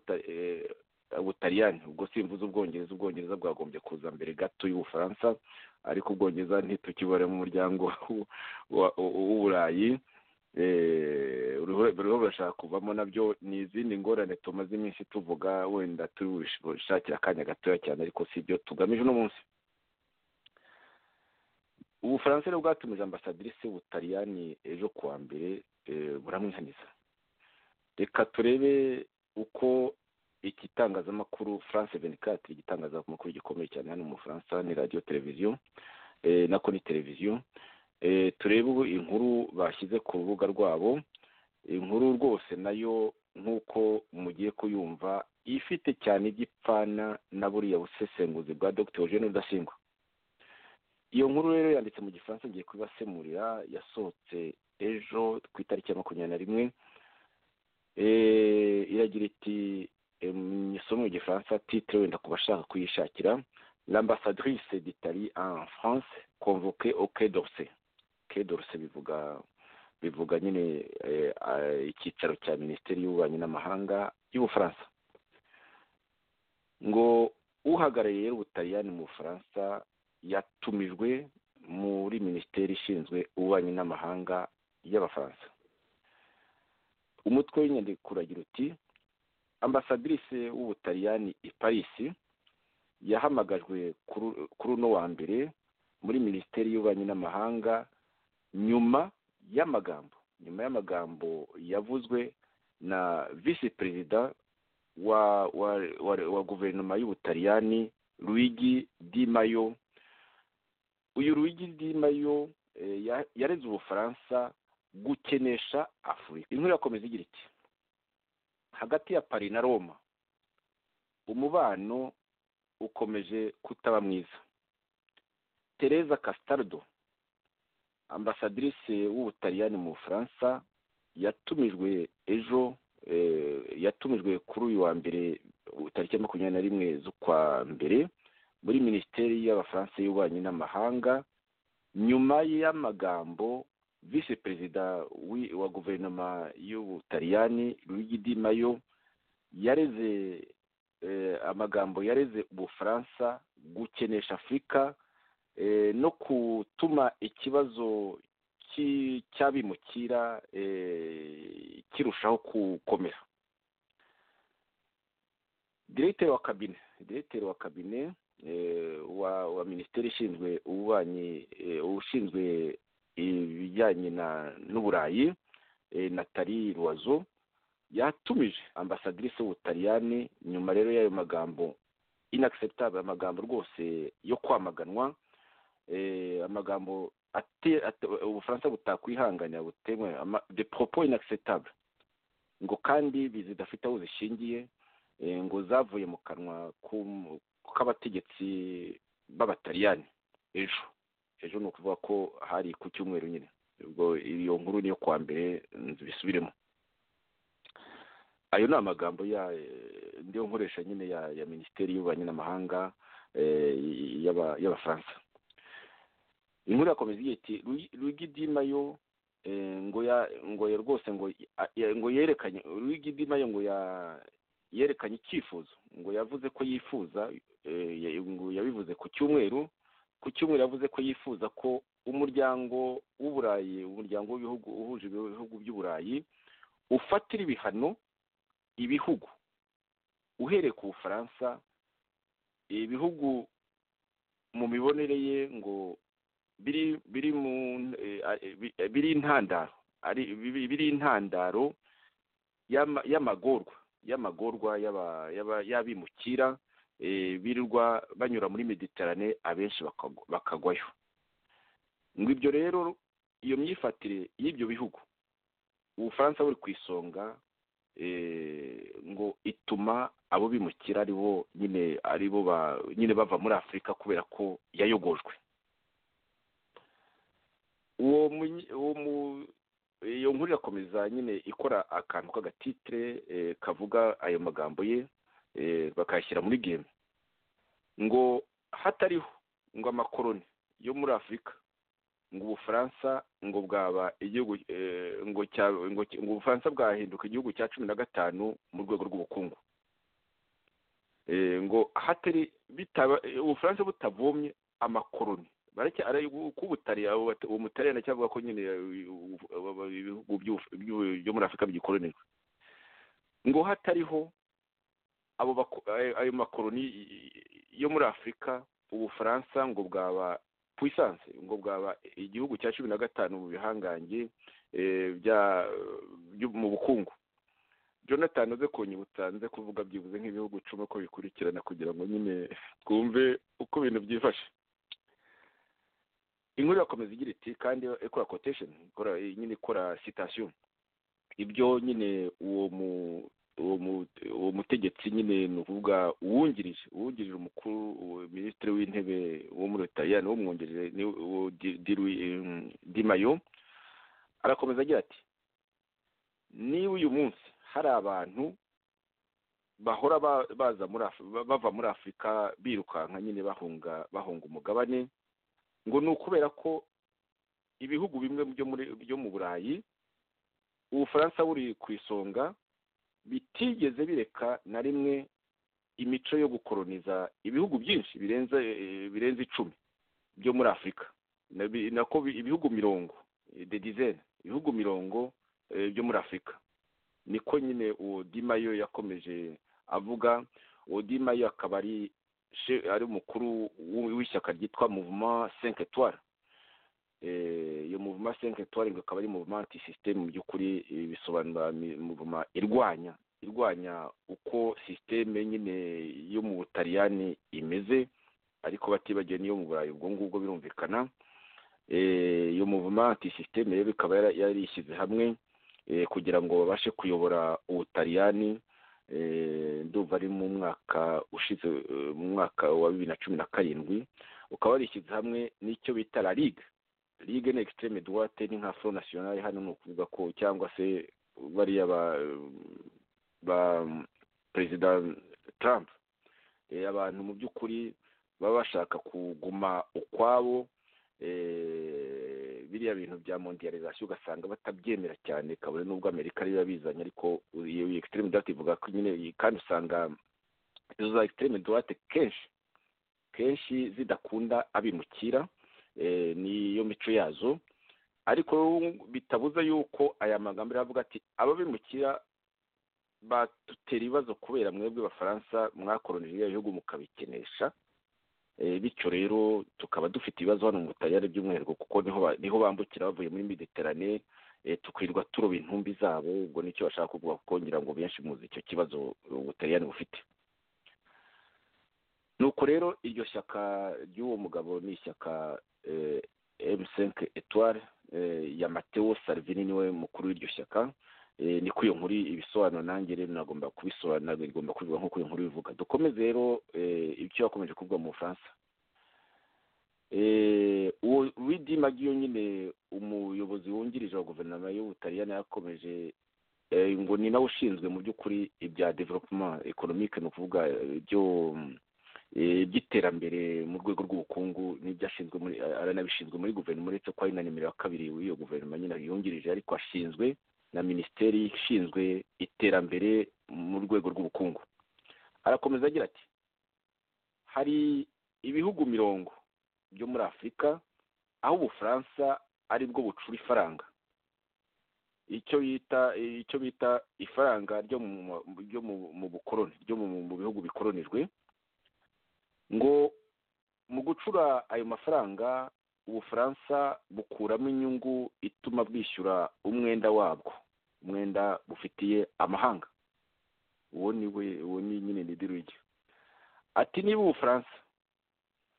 ubutaliyani ubwo simvuze ubwongereza ubwongereza bwagombye kuza mbere gato y'ubufaransa ariko ubwongereza ntitukibare mu muryango w'uburayi buriho burashaka kuvamo nabyo ni izindi ngorane tumaze iminsi tuvuga wenda turi bushakira akanya gatoya cyane ariko si ibyo tugamije uno munsi ubufaransa rero bwatumije ambasadirice w'ubutaliyani ejo kuwa mbere buramwihaniza reka turebe uko iki tangazamakuru france venikati igitangazamakuru gikomeye cyane hano mu faransa ni radiyo televiziyo nako ni televiziyo turebe inkuru bashyize ku rubuga rwabo inkuru rwose nayo nk'uko mugiye kuyumva ifite cyane igipfana na buriya busesenguzi bwa dr eugene rudasingwa iyo nkuru rero yanditse mu gifaransa ngiye kubasemurira yasohotse ejo ku itariki ya makumyabiri na rimwe iragira iti isomo mu gifaransa titire wenda ku bashaka kuyishakira l'ambassadrice d'itali en france convoquée au quai d'orsay quai d'orsay bivuga bivuga nyine icyicaro cya minisiteri y'ububanyi n'amahanga y'ubufaransa ngo uhagarariye rero ubutaliyani mu bufaransa yatumijwe muri minisiteri ishinzwe ububanyi n'amahanga y'abafaransa umutwe w'inyandiko uragira uti ambasadirice w'ubutaliyani i parisi yahamagajwe kuri uno wa mbere muri minisiteri y'ububanyi n'amahanga nyuma y'amagambo nyuma y'amagambo yavuzwe na visi perezida wa wa wa guverinoma y'ubutaliyani luigi di mayo uyu rugi dimayo yareze ubufaransa gukenesha afurika inkuru irakomeza igira iti hagati ya pari na roma umubano ukomeje kutaba mwiza tereza casitardo ambasadirice w'ubutaliyani mu bufaransa yatumijwe ejo yatumijwe kuri uyu wa mbere tariki ya makumyabiri na rimwe z'ukwa mbere muri minisiteri y'abafaransa y'ububanyi n'amahanga nyuma y'amagambo visi perezida wa guverinoma y'ubutaliyani luigi di mayo yareze amagambo yareze ubufaransa gukenesha afurika no gutuma ikibazo cy'abimukira kirushaho gukomera diregiteri wa kabine diregiteri wa kabine wa wa minisiteri ishinzwe ububanyi ushinzwe ibijyanye n'uburayi natali ruwazo yatumije ambasadirice w'ubutaliyani nyuma rero y'ayo magambo inagiseputable amagambo rwose yo kwamaganwa amagambo ubufaransa butakwihanganira butemewe de propo inagiseputable ngo kandi zidafite aho zishingiye ngo zavuye mu kanwa k'abategetsi b'abataliyani ejo ejo ni ukuvuga ko hari ku cyumweru nyine ubwo iyo nkuru niyo kuwa mbere bisubiremo ayo ni amagambo ya ndiyo nkoresha nyine ya minisiteri y'ububanyi n'amahanga y'abafaransa inkuru yakomeza igihe iti rugidima yo ngo ngo rwose ngo yerekanye rugidima yo ngo ya yerekanye icyifuzo ngo yavuze ko yifuza yabivuze ku cyumweru ku cyumweru yavuze ko yifuza ko umuryango w'uburayi umuryango w'ibihugu uhuje ibihugu by'uburayi ufatira ibihano ibihugu uhereye ku bufaransa ibihugu mu mibonere ye ngo biri biri mu biri intandaro biri intandaro y'amagorwa y'amagorwa y'abimukira birirwa banyura muri mediterane abenshi bakagwayo ngo ibyo rero iyo myifatire y'ibyo bihugu ubufaransa buri ku isonga ngo ituma abo bimukira ari bo nyine ari bo nyine bava muri afurika kubera ko yayogojwe uwo iyo nkuru irakomeza nyine ikora akantu k'agatitire kavuga ayo magambo ye bakayashyira muri geme ngo hatariho ngo amakoroni yo muri afurika ngo ubufaransa ngo bwaba igihugu ngo ngo ubufaransa bwahinduka igihugu cya cumi na gatanu mu rwego rw'ubukungu ngo hatari ubufaransa butavomye amakoroni uwo mutariyana cyangwa avuga ko nyine ibihugu byo muri afurika byikoronijwe ngo hatariho ayo makoroni yo muri afurika ubufaransa ngo bwaba puissance ngo bwaba igihugu cya cumi na gatanu mu bihangange mu bukungu jonathan uze kunyibutsa nze kuvuga byibuze nk'ibihugu icumi ko bikurikirana kugira ngo nyine twumve uko ibintu byifashe inkuru irakomeza igira iti kandi ikora quotation ikora nyine ikora citation ibyo nyine uwo mu uwo mu- uwo mutegetsi nyine ni ukuvuga uwungirije uwungirije umukuru uwo minisitiri w'intebe wo muri leta ni wo mwungirije ni uwo Di- Dirui- em, dimayo arakomeza agira ati niba uyu munsi hari abantu bahora ba- baza muri Af- ba- bava muri afurika birukanka nyine bahunga bahunga umugabane ngo ni ukubera ko ibihugu bimwe byo muri byo mu burayi ubufaransa buri ku isonga bitigeze bireka na rimwe imico yo gukoroniza ibihugu byinshi birenze eh, birenze icumi byo muri afurika Na- bi- nako bi- ibihugu mirongo eh, de dizaine ibihugu mirongo eh, byo muri afurika niko nyine uwo dimayo yakomeje avuga uwo dimayo akaba ari che- ari umukuru w- w'ishyaka ryitwa mouvement cinq etoile Eh, iyo muvuma senke tuwari ngo akaba ari muvuma anti sisiteme mu by'ukuri eh, bisobanura mi- muvuma irwanya irwanya uko sisiteme nyine yo mu butaliyani imeze ariko batibagiwe n'iyo mu burayi ubwo ngubwo birumvikana Eh, iyo muvuma anti sisiteme rero ikaba yara- yarishyize hamwe eh, kugira ngo babashe kuyobora ubutaliyani eh, ndumva ari mu mwaka ushize eh, mu mwaka wa bibiri na cumi na karindwi ukaba warishyize hamwe n'icyo bita la ligue ligue ni extreme droite ni nka front national hano ni ukuvuga ko cyangwa se bariya ba ba perezida trump Eh, abantu mu by'ukuri baba bashaka kuguma ukwabo eh, biriya bintu bya mondialization ugasanga batabyemera cyane kabone n'ubwo amerika ariyo yabizanye ariko iyo extreme droite ivuga ko nyine kandi usanga izo za extreme droite kenshi kenshi zidakunda abimukira eh, niyo mico yazo ariko bitabuza yuko aya magambo aravuga ati ababimukira badutera ibibazo kubera mwebwe bafaransa mwakoronije biriya bihugu mukabikenesha Eh, bityo rero tukaba dufite ibibazo hano mu butaliyani by'umwihariko kuko niho ba- niho bambukira bavuye muri mediterane eh, tukirirwa turoba intumbi zabo ubwo nicyo bashaka kuvuga kuko ngira ngo benshi muzi icyo kibazo ubutaliyani bufite nuko rero iryo shyaka ry'uwo mugabo ni ishyaka eh, M5 Etoile eh, ya Matteo Salvini niwe mukuru w'iryo shyaka eh, niko iyo nkuru ibisobanuro nanjye rero nagomba kubisobanura igomba kubivuga nk'uko iyo nkuru bivuga dukomeze rero eh, ibyo yakomeje kuvuga mu Bufaransa Eh, uwo Luigi Maggio nyine umuyobozi wungirije wa guverinoma y'Ubutaliyani yakomeje eh, ngo ni nawe ushinzwe mu by'ukuri ibya development economique ni ukuvuga eh, ibyo mm, eh, by'iterambere mu rwego rw'ubukungu n'ibyo ashinzwe muri aranabishinzwe muri guverinoma uretse ko ari na nimero ya kabiri w'iyo guverinoma nyine yungirije ariko ashinzwe na minisiteri ishinzwe iterambere mu rwego rw'ubukungu arakomeza agira ati hari ibihugu mirongo byo muri afurika aho ubufaransa ari bwo bucura ifaranga icyo yita icyo bita ifaranga ryo mu ryo mu- mu bukoroni ryo mu mu bihugu bikoronijwe ngo mu gucura ayo mafaranga ubufaransa bukuramo inyungu ituma bwishyura umwenda wabwo umwenda bufitiye amahanga uwo ni we uwo ni nyine ni dirigi ati niba ubufaransa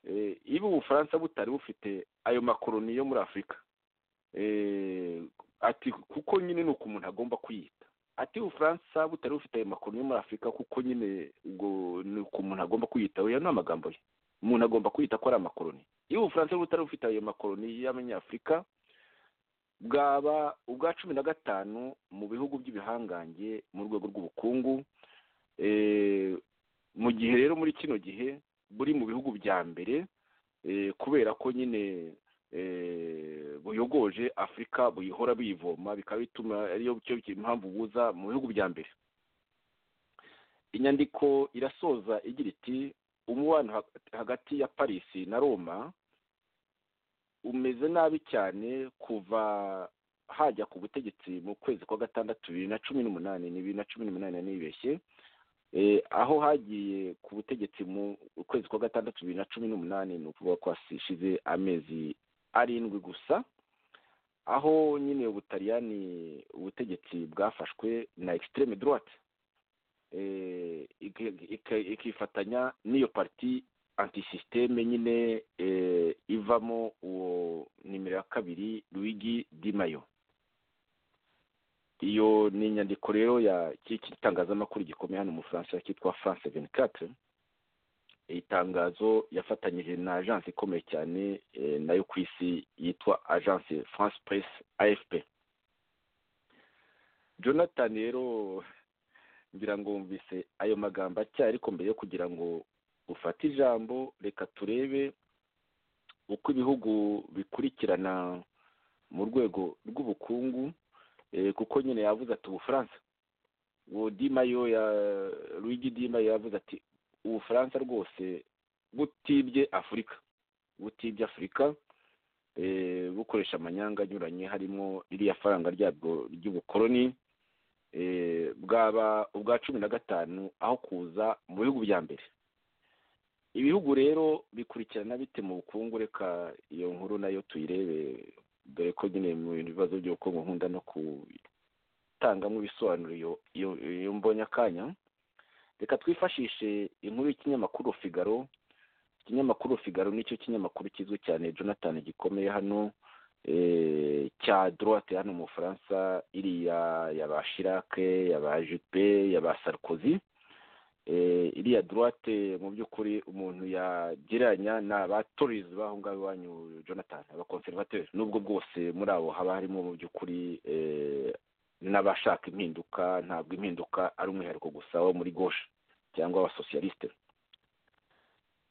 eh, iba ubufaransa butari bufite ayo makoroni yo muri afurika eh, ati kuko nyine ni uko umuntu agomba kuyita ati ubufaransa butari bufite ayo makoroni yo muri afurika kuko nyine ubwo ni uko umuntu agomba kuyitaho ya ni amagambo ye umuntu agomba kwita ko ari amakoroni iyo ubufaransa butari bufite ayo makoroni y'abanyafurika bwaba ubwa cumi na gatanu mu bihugu by'ibihangange mu rwego rw'ubukungu Eh, mu gihe rero muri kino gihe buri mu bihugu bya mbere eh, kubera ko nyine eh, buyogoje afurika buyihora buyivoma bikaba bituma ariyo cyo impamvu buza mu bihugu bya mbere inyandiko irasoza igira iti umubano hag- hagati ya parisi na roma umeze nabi cyane kuva hajya ku butegetsi mu kwezi kwa gatandatu bibiri na cumi n'umunani ni bibiri na cumi n'umunani nanibeshye eh, aho hagiye ku butegetsi mu kwezi kwa gatandatu bibiri na cumi n'umunani ni ukuvuga ko hashize amezi arindwi gusa aho nyine ubutariyani ubutegetsi bwafashwe na ekisiteme dorate ikifatanya n'iyo pariti antisisiteme nyine ivamo uwo nimero ya kabiri Luigi dimayo iyo ni inyandiko rero ya cy'iki gitangazamakuru gikomeye hano mu faransa cyitwa france venikate iyi tangazo yafatanyije na ajansi ikomeye cyane nayo ku isi yitwa ajansi france press afp jonathan rero ngira ngo wumvise ayo magambo acya ariko mbere yo kugira ngo ufate ijambo reka turebe uko ibihugu bikurikirana mu rwego rw'ubukungu kuko nyine yavuze ati ubufaransa uwo dimayo ya Luigi dimayo yavuze ati ubufaransa rwose butibye afurika butibye afurika bukoresha amanyanga anyuranye harimo iriya faranga ryabwo ry'ubukoroni bwaba ubwa cumi na gatanu aho kuza mu bihugu bya mbere ibihugu rero bikurikirana bite mu bukungu reka iyo nkuru nayo tuyirebe dore ko nyine mu bibazo by'ubukungu nkunda no gutangamo ibisobanuro iyo mbonye akanya reka twifashishe inkuru y'ikinyamakuru figaro ikinyamakuru figaro nicyo kinyamakuru kizwi cyane jonathan gikomeye hano cya dorate hano mu bufaransa iriya ya ba shirake ya ba jupe ya ba sarkozy iriya dorate mu by'ukuri umuntu yagereranya ni abatorizi b'aho ngaho iwanyu jonathan abakonservateri n'ubwo bwose muri abo haba harimo mu by'ukuri n'abashaka impinduka ntabwo impinduka ari umwihariko gusa wo muri goshe cyangwa abasosiyalisite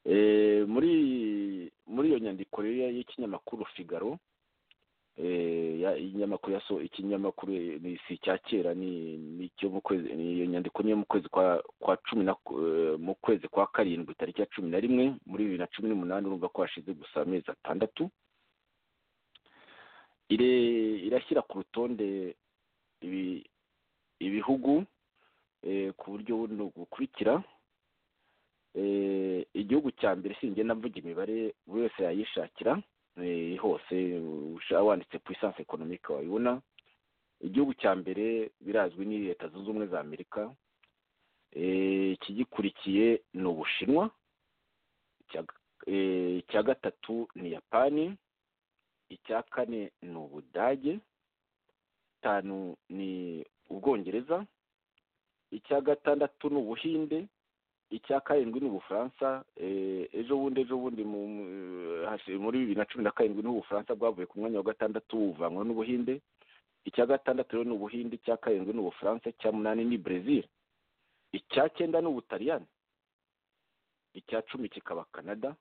muri muri iyo nyandiko rero y'ikinyamakuru figaro ikinyamakuru ikinyamakuru si icya kera ni iyo nyandiko niyo mu kwezi kwa cumi na mu kwezi kwa karindwi tariki ya cumi na rimwe muri bibiri na cumi n'umunani urumva ko hashize gusa amezi atandatu irashyira ku rutonde ibihugu ku buryo buno bukurikira igihugu cya mbere sinjye navuga imibare buri wese yayishakira hose wanditse puissance ekonomike wayibona igihugu cya mbere birazwi ni leta zunze ubumwe za amerika ikigikurikiye ni ubushinwa icya gatatu ni yapani icya kane ni ubudage gatanu ni ubwongereza icya gatandatu ni ubuhinde icya karindwi ni ubufaransa ejo bundi ejo bundi muri bibiri na cumi na karindwi ni ubufaransa bwavuye ku mwanya wa gatandatu buvanwa n'ubuhinde icya gatandatu rero ni ubuhinde icya karindwi ni ubufaransa icya munani ni brezil icya cyenda ni ubutaliyani icya cumi kikaba canada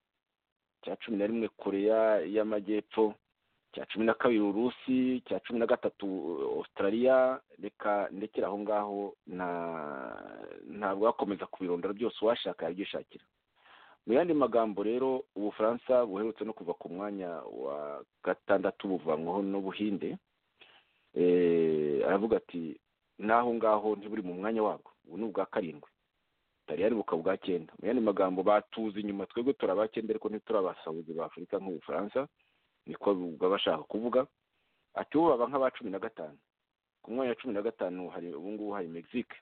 icya cumi na rimwe korea y'amajyepfo cya cumi na kabiri urusi cya cumi na gatatu australia reka ndekera aho ngaho ntabwo wakomeza kubirondora byose uwashaka yabyishakira mu yandi magambo rero ubufaransa buherutse no kuva ku mwanya wa gatandatu buvanwaho n'ubuhinde aravuga ati n'aho ngaho ntiburi mu mwanya wabwo ubu ni ubwa karindwi butariyari bukaba ubwa cyenda mu yandi magambo batuze inyuma twebwe turabacyenda ariko ntiturabasabuzi ba afurika nk'ubufaransa niko baba bashaka kuvuga ati ubu baba nk'aba cumi na gatanu ku mwanya wa cumi na gatanu hari ubu ngubu hari mexique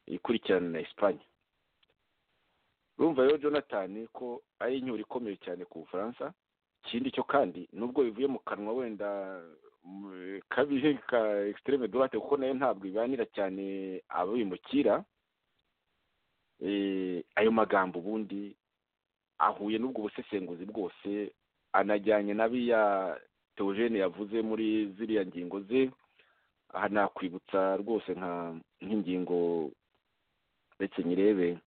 ikurikirana na esipanye urumva rero jonathan ko ari inyura ikomeye cyane ku bufaransa ikindi cyo kandi nubwo bivuye mu kanwa wenda kabihe ka extreme droite kuko nayo ntabwo ibanira cyane abo bimukira ayo magambo ubundi ahuye n'ubwo busesenguzi bwose anajyanye n'abiya teogene yavuze muri ziriya ngingo ze aha nakwibutsa rwose nk'ingingo ndetse nyirebe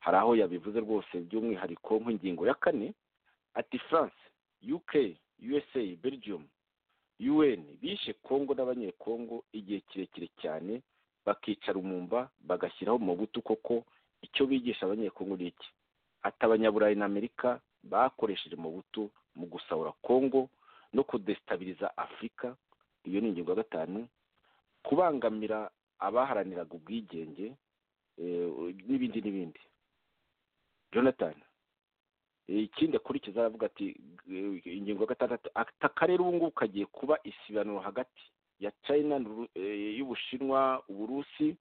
hari aho yabivuze rwose by'umwihariko nk'ingingo ya kane ati france uk usa belgium un bishe kongo n'abanyekongo igihe kirekire cyane bakicara umumba bagashyiraho mu butu koko icyo bigisha abanyekongo ni iki ati abanyaburayi na amerika bakoresheje mu butu mu gusahura kongo no kudesitabiriza afurika iyo ni ingingo ya gatanu kubangamira abaharaniraga ubwigenge n'ibindi n'ibindi jonathan ikindi akurikiza aravuga ati "G- ingingo ya gatandatu ati akarere ubu ngubu kagiye kuba isibaniro hagati ya china n'Uru- eh, y'ubushinwa uburusi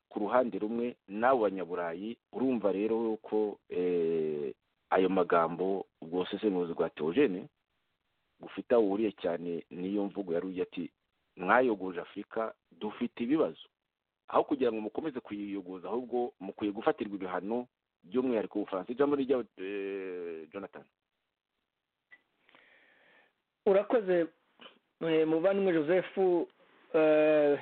ku ruhande rumwe n'abo banyaburayi urumva rero yuko eh, ayo magambo ubwo busesenguzi bwa teogene bufite aho buhuriye cyane n'iyo mvugo yari ugiye ati mwayogoje afurika dufite ibibazo aho kugira ngo mukomeze kuyiyogoza ahubwo mukwiye gufatirwa ibihano by'umwihariko ubufaransa ijambo ni ryawe eh, jonathan urakoze eh, muvandimwe joseph eh,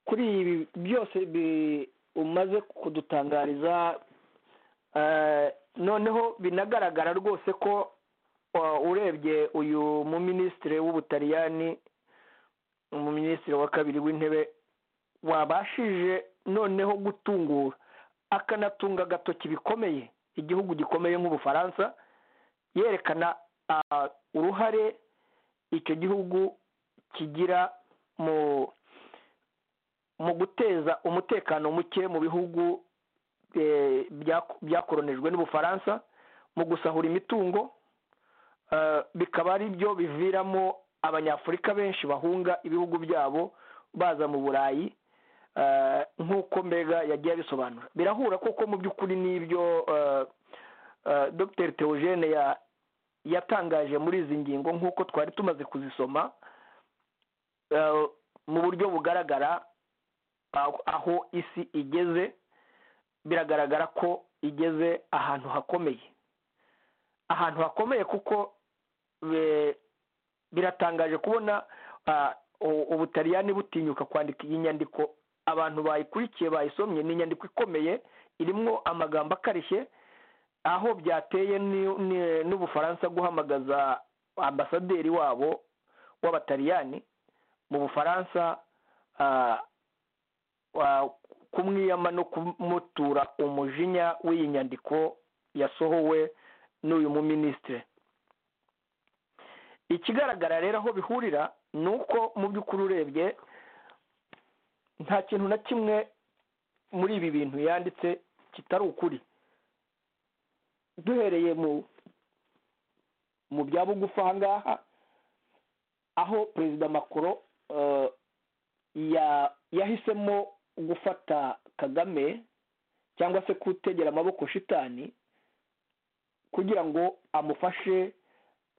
kuri ibi byose bi- umaze kudutangariza eh, noneho binagaragara rwose ko uh, urebye uyu muminisitiri w'ubutaliyani umuminisitiri wa kabiri w'intebe wabashije noneho gutungura akanatunga agatoki bikomeye igihugu gikomeye nk'ubufaransa yerekana ah, uruhare icyo gihugu kigira mu mu guteza umutekano muke mu bihugu eh, bya- byakoronijwe n'ubufaransa mu gusahura imitungo eh, bikaba ari byo biviramo abanyafurika benshi bahunga ibihugu byabo baza mu burayi eh, nk'uko mbega yagiye abisobanura birahura koko mu by'ukuri n'ibyo eh, eh, dr teogene ya- yatangaje muri izi ngingo nk'uko twari tumaze kuzisoma eh, mu buryo bugaragara aho- aho isi igeze biragaragara ko igeze ahantu hakomeye ahantu hakomeye kuko eh, biratangaje kubona ah, u- ubutaliyani butinyuka kwandika iyi nyandiko abantu bayikurikiye bayisomye ni inyandiko ikomeye irimwo amagambo akarishye aho byateye ni- ni- n'ubufaransa guhamagaza ambasaderi wabo w'abataliyani mu bufaransa ah, wa- kumwiyama no kumutura umujinya w'iyi nyandiko yasohowe n'uyu muminisitiri ikigaragara rero aho bihurira ni uko mu by'ukuri urebye nta kintu na kimwe muri ibi bintu yanditse kitari ukuri duhereye mu mu bya bugufi aha ngaha aho perezida makoro eh, ya- yahisemo gufata kagame cyangwa se kutegera amaboko shitani kugira ngo amufashe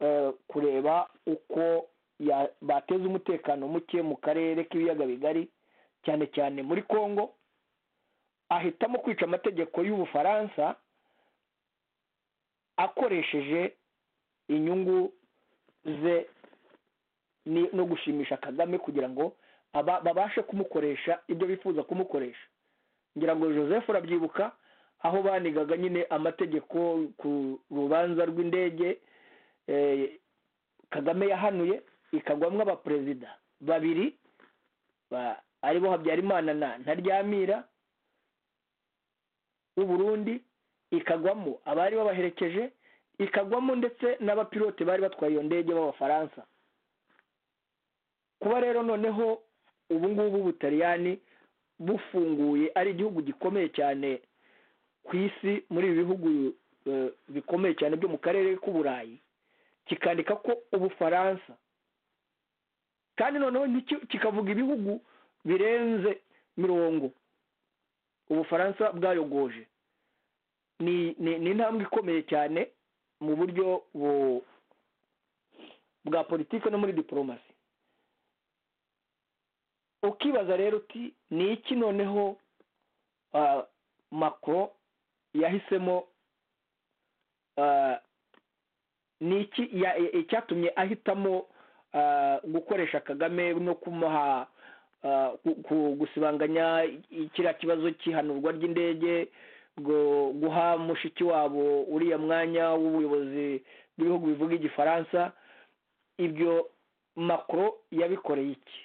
eh, kureba uko ya- bateza umutekano muke mu karere k'ibiyaga bigari cyane cyane muri congo ahitamo kwica amategeko y'ubufaransa akoresheje inyungu ze ni- no gushimisha kagame kugira ngo aba- babashe kumukoresha ibyo bifuza kumukoresha ngira ngo joseph urabyibuka aho banigaga nyine amategeko ku rubanza rw'indege eh, kagame yahanuye ikagwamo abaperezida babiri ba- aribo habyarimana na ntaryamira w'u burundi ikagwamo abari babaherekeje ikagwamo ndetse n'abapilote bari batwaye iyo ndege b'abafaransa kuba rero noneho ubu ngubu ubutaliyani bufunguye ari igihugu gikomeye cyane ku isi muri ibi bihugu eh, bikomeye cyane byo mu karere k'uburayi kikandika ko ubufaransa kandi noneho ntiki- kikavuga ibihugu birenze mirongo ubufaransa bwayogoje ni ni- ni intambwe ikomeye cyane mu buryo bu- bwa politiki no muri diporomasi ukibaza rero uti ni iki noneho ah, macron yahisemo ah, ni iki ya- e- icyatumye ahitamo ah, gukoresha kagame no kumuha ah, ku- ku- gusibanganya i- kiriya kibazo cy'ihanurwa ry'indege ngo- guha mushiki wabo uriya mwanya w'ubuyobozi bw'ibihugu bivuga igifaransa ibyo macron yabikoreye iki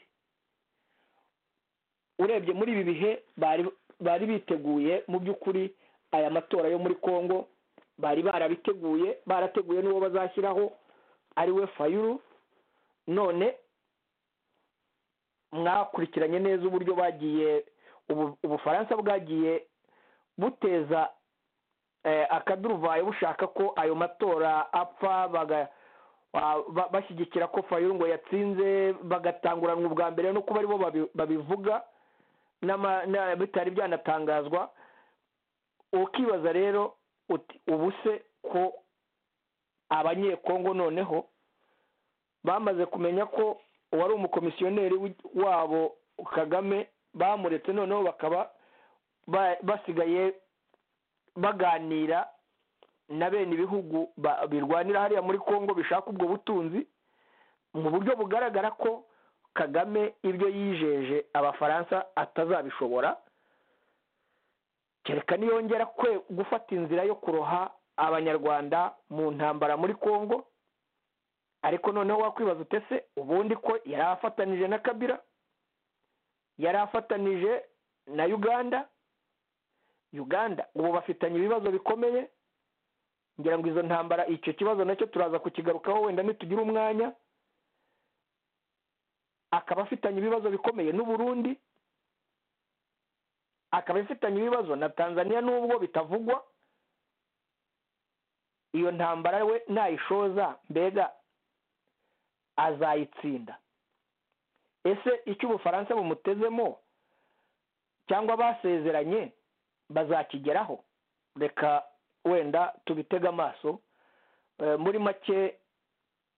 urebye muri ibi bihe bari bari biteguye mu by'ukuri aya matora yo muri congo bari barabiteguye barateguye n'uwo bazashyiraho ari we fayuru none mwakurikiranye neza uburyo bagiye ubu- ubufaransa bwagiye buteza akaduruvayo bushaka ko ayo matora apfa baga bashyigikira ko fayungo yatsinze bagatanguranwa ubwa mbere no kuba aribo babivuga bitari byanatangazwa ukibaza rero uti ubu se ko abanyekongo noneho bamaze kumenya ko uwari umukomisiyoneri wabo kagame bamuretse noneho bakaba basigaye baganira na bene ibihugu birwanira hariya muri congo bishaka ubwo butunzi mu buryo bugaragara ko kagame ibyo yijeje abafaransa atazabishobora kereka niyongera kwe gufata inzira yo kuroha abanyarwanda mu ntambara muri congo ariko noneho wakwibaza utese ubundi ko yari afatanije na kabira yari afatanije na uganda uganda ubu bafitanye ibibazo bikomeye ngira ngo izo ntambara icyo kibazo nacyo turaza kukigarukaho wenda ntitugira umwanya akaba afitanye ibibazo bikomeye n'uburundi akaba afitanye ibibazo na tanzania n'ubwo bitavugwa iyo ntambara we nayishoza mbega azayitsinda ese icyo ubufaransa bumutezemo cyangwa basezeranye bazakigeraho reka wenda tubitege amaso muri make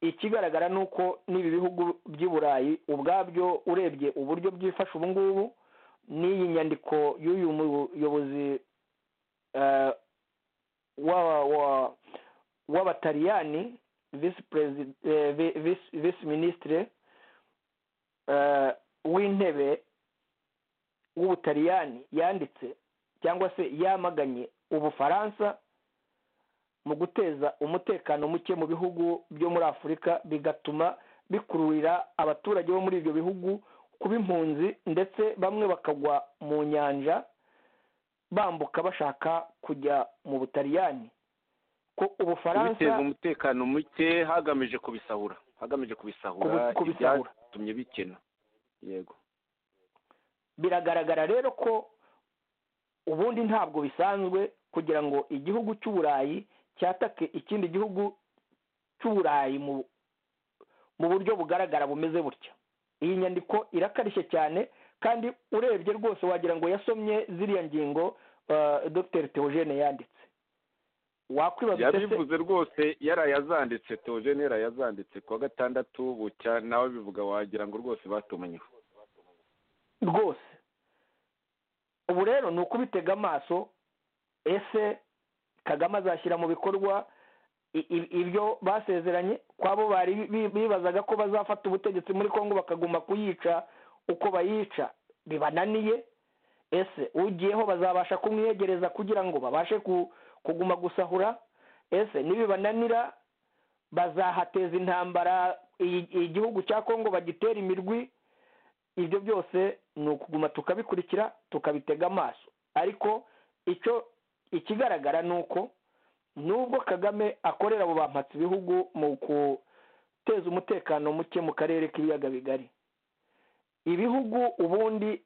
ikigaragara ni uko n'ibi bihugu by'i burayi ubwabyo urebye uburyo byifasha ubu ngubu n'iyi nyandiko y'uyu muyobozi w'abataliyani visi minisitire w'intebe w'ubutaliyani yanditse cyangwa se yamaganye ubufaransa mu guteza umutekano muke mu bihugu byo muri afurika bigatuma bikururira abaturage bo muri ibyo bihugu kuba impunzi ndetse bamwe bakagwa mu nyanja bambuka bashaka kujya mu butaliyani ko ubufaransa biteza umutekano muke hagamije kubisahura hagamije kubisahura ibyatumye bikena yego biragaragara rero ko ubundi ntabwo bisanzwe kugira ngo igihugu cy'uburayi cyatake ikindi gihugu cy'uburayi mu buryo bugaragara bumeze butya iyi nyandiko irakarishye cyane kandi urebye rwose wagira ngo yasomye ziriya ngingo dr teogene yanditse wakwibaza yabivuze rwose yarayazanditse teogene yarayazanditse kuwa gatandatu bucya nawe bivuga wagira ngo rwose batumenyeho rwose ubu rero ni ukubitega amaso ese kagame azashyira mu bikorwa ibyo basezeranye kwabo bari bibazaga ko bazafata ubutegetsi muri congo bakaguma kuyica uko bayica bibananiye ese ugiyeho bazabasha kumwiyegereza kugira ngo babashe kuguma gusahura ese nibibananira bazahateza intambara igihugu cya congo bagitera imirwi ibyo byose ni ukuguma tukabikurikira tukabitega amaso ariko icyo ikigaragara ni uko nubwo kagame akorera abo bampatse ibihugu mu guteza umutekano muke mu karere k'ibiyaga bigari ibihugu ubundi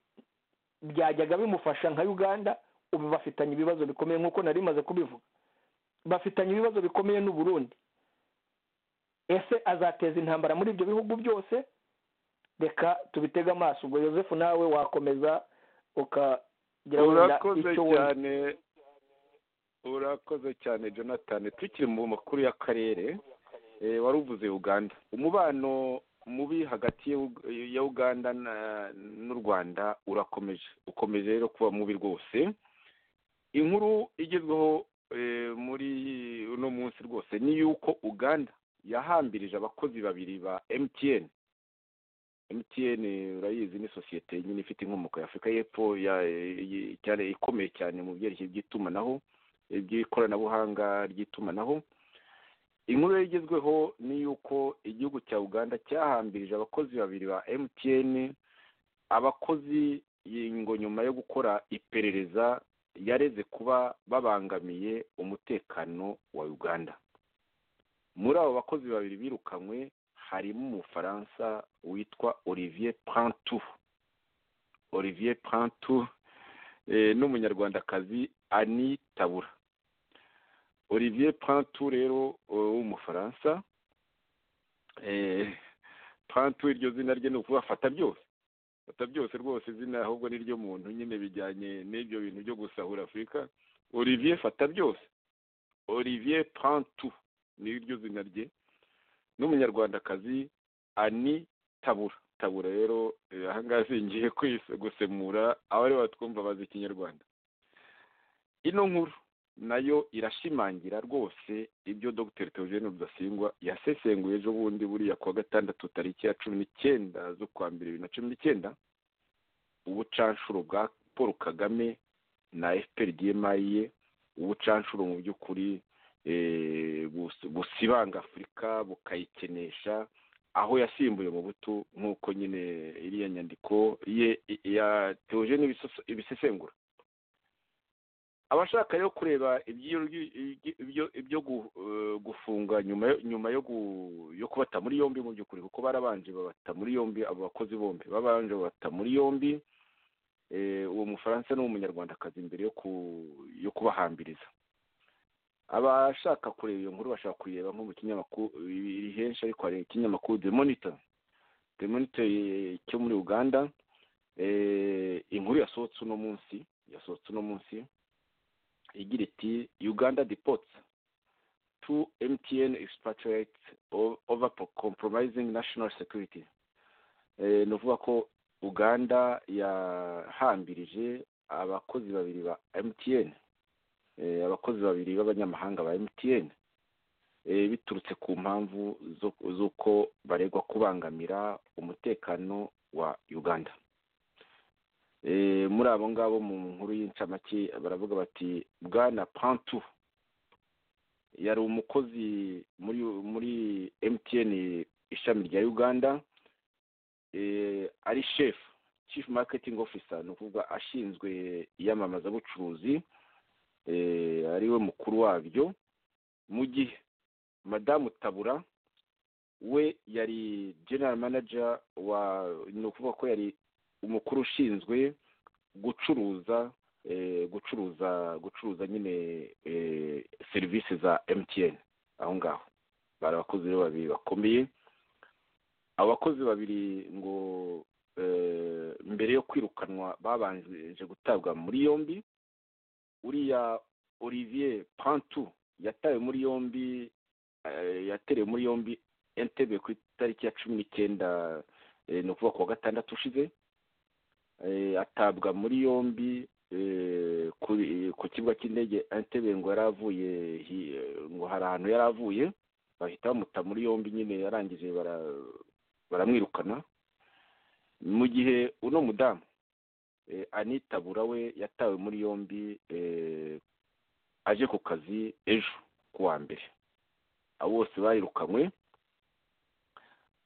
byajyaga bimufasha nka uganda ubu bafitanye ibibazo bikomeye nk'uko nari maze kubivuga bafitanye ibibazo bikomeye n'uburundi ese azateza intambara muri ibyo bihugu byose reka tubitege amaso ubwo yosefu nawe wakomeza ukagira wenda icyo cyane urakoze cyane jonathan tukiri mu makuru y'akarere wari uvuze uganda umubano mubi hagati ya uganda n'u rwanda urakomeje ukomeje rero kuba mubi rwose inkuru igezweho muri uno munsi rwose ni yuko uganda yahambirije abakozi babiri ba emutiyeni emutiyeni urayizi ni sosiyete nyine ifite inkomoko ya afurika y'epfo cyane ikomeye cyane mu byerekeye by'itumanaho by'ikoranabuhanga ry'itumanaho inkuru igezweho ni yuko igihugu cya uganda cyahambirije abakozi babiri ba mtn abakozi ngo nyuma yo gukora iperereza yareze kuba babangamiye umutekano wa uganda muri abo bakozi babiri birukanywe harimo umufaransa witwa olivier prantou olivier prantou n'umunyarwandakazi ani tabura olivier pantu rero w'umufaransa pantu iryo zina rye ni ukuvuga fata byose fata byose rwose izina ahubwo ni ryo muntu nyine bijyanye n'ibyo bintu byo gusahura afurika olivier fata byose olivier pantu ni iryo zina rye n'umunyarwandakazi ani tabura tabura rero ahangaha zingiye gusemura abari batwumva bazi ikinyarwanda ino nkuru nayo irashimangira rwose ibyo dr teogene rudasingwa yasesenguye ejo bundi buriya kuwa gatandatu tariki ya cumi n'icyenda z'ukwa mbere bibiri na cumi n'icyenda ubucanshuro bwa paul kagame na fpr dmi ye ubucanshuro mu by'ukuri busibanga afurika bukayikenesha aho yasimbuye mu butu nk'uko nyine iriya nyandiko ye ya teogene ibisesengura abashaka rero kureba ibyo gufunga nyuma yo kubata muri yombi mu by'ukuri kuko barabanje babata muri yombi abo bakozi bombi babanje babata muri yombi uwo mufaransa n'umunyarwandakazi mbere yo kubahambiriza abashaka kureba iyo nkuru bashaka kuyireba nko mu kinyamakuru iri henshi ariko hari ikinyamakuru demonita demonita cyo muri uganda inkuru yasohotse uno munsi yasohotse uno munsi igira iti uganda deports two mtn expatriates over compromising national security ni ukuvuga ko uganda yahambirije abakozi babiri ba mtn abakozi babiri b'abanyamahanga ba mtn biturutse ku mpamvu z'uko baregwa kubangamira umutekano wa uganda muri abo ngabo mu nkuru y'incamake baravuga bati bwana pantu yari umukozi muri muri mtn ishami rya uganda ari shefu chief marketing officer ni ukuvuga ashinzwe iyamamazabucuruzi ariwe mukuru wabyo mu gihe madamu tabura we yari general manager wa ni ukuvuga ko yari umukuru ushinzwe gucuruza gucuruza gucuruza nyine serivisi za emutiyeni aho ngaho bari abakozi rero babiri bakomeye abakozi babiri ngo mbere yo kwirukanwa babanje gutabwa muri yombi uriya olivier pantu yatawe muri yombi yaterewe muri yombi entebe ku itariki ya cumi n'icyenda ni ukuvuga ku wa gatandatu ushize atabwa muri yombi ku kibuga cy'indege entebe ngo yari avuye ngo hari ahantu yari avuye bahita bamuta muri yombi nyine yarangije baramwirukana mu gihe uno mudamu anitabura we yatawe muri yombi aje ku kazi ejo ku wa mbere abo bose bayirukanywe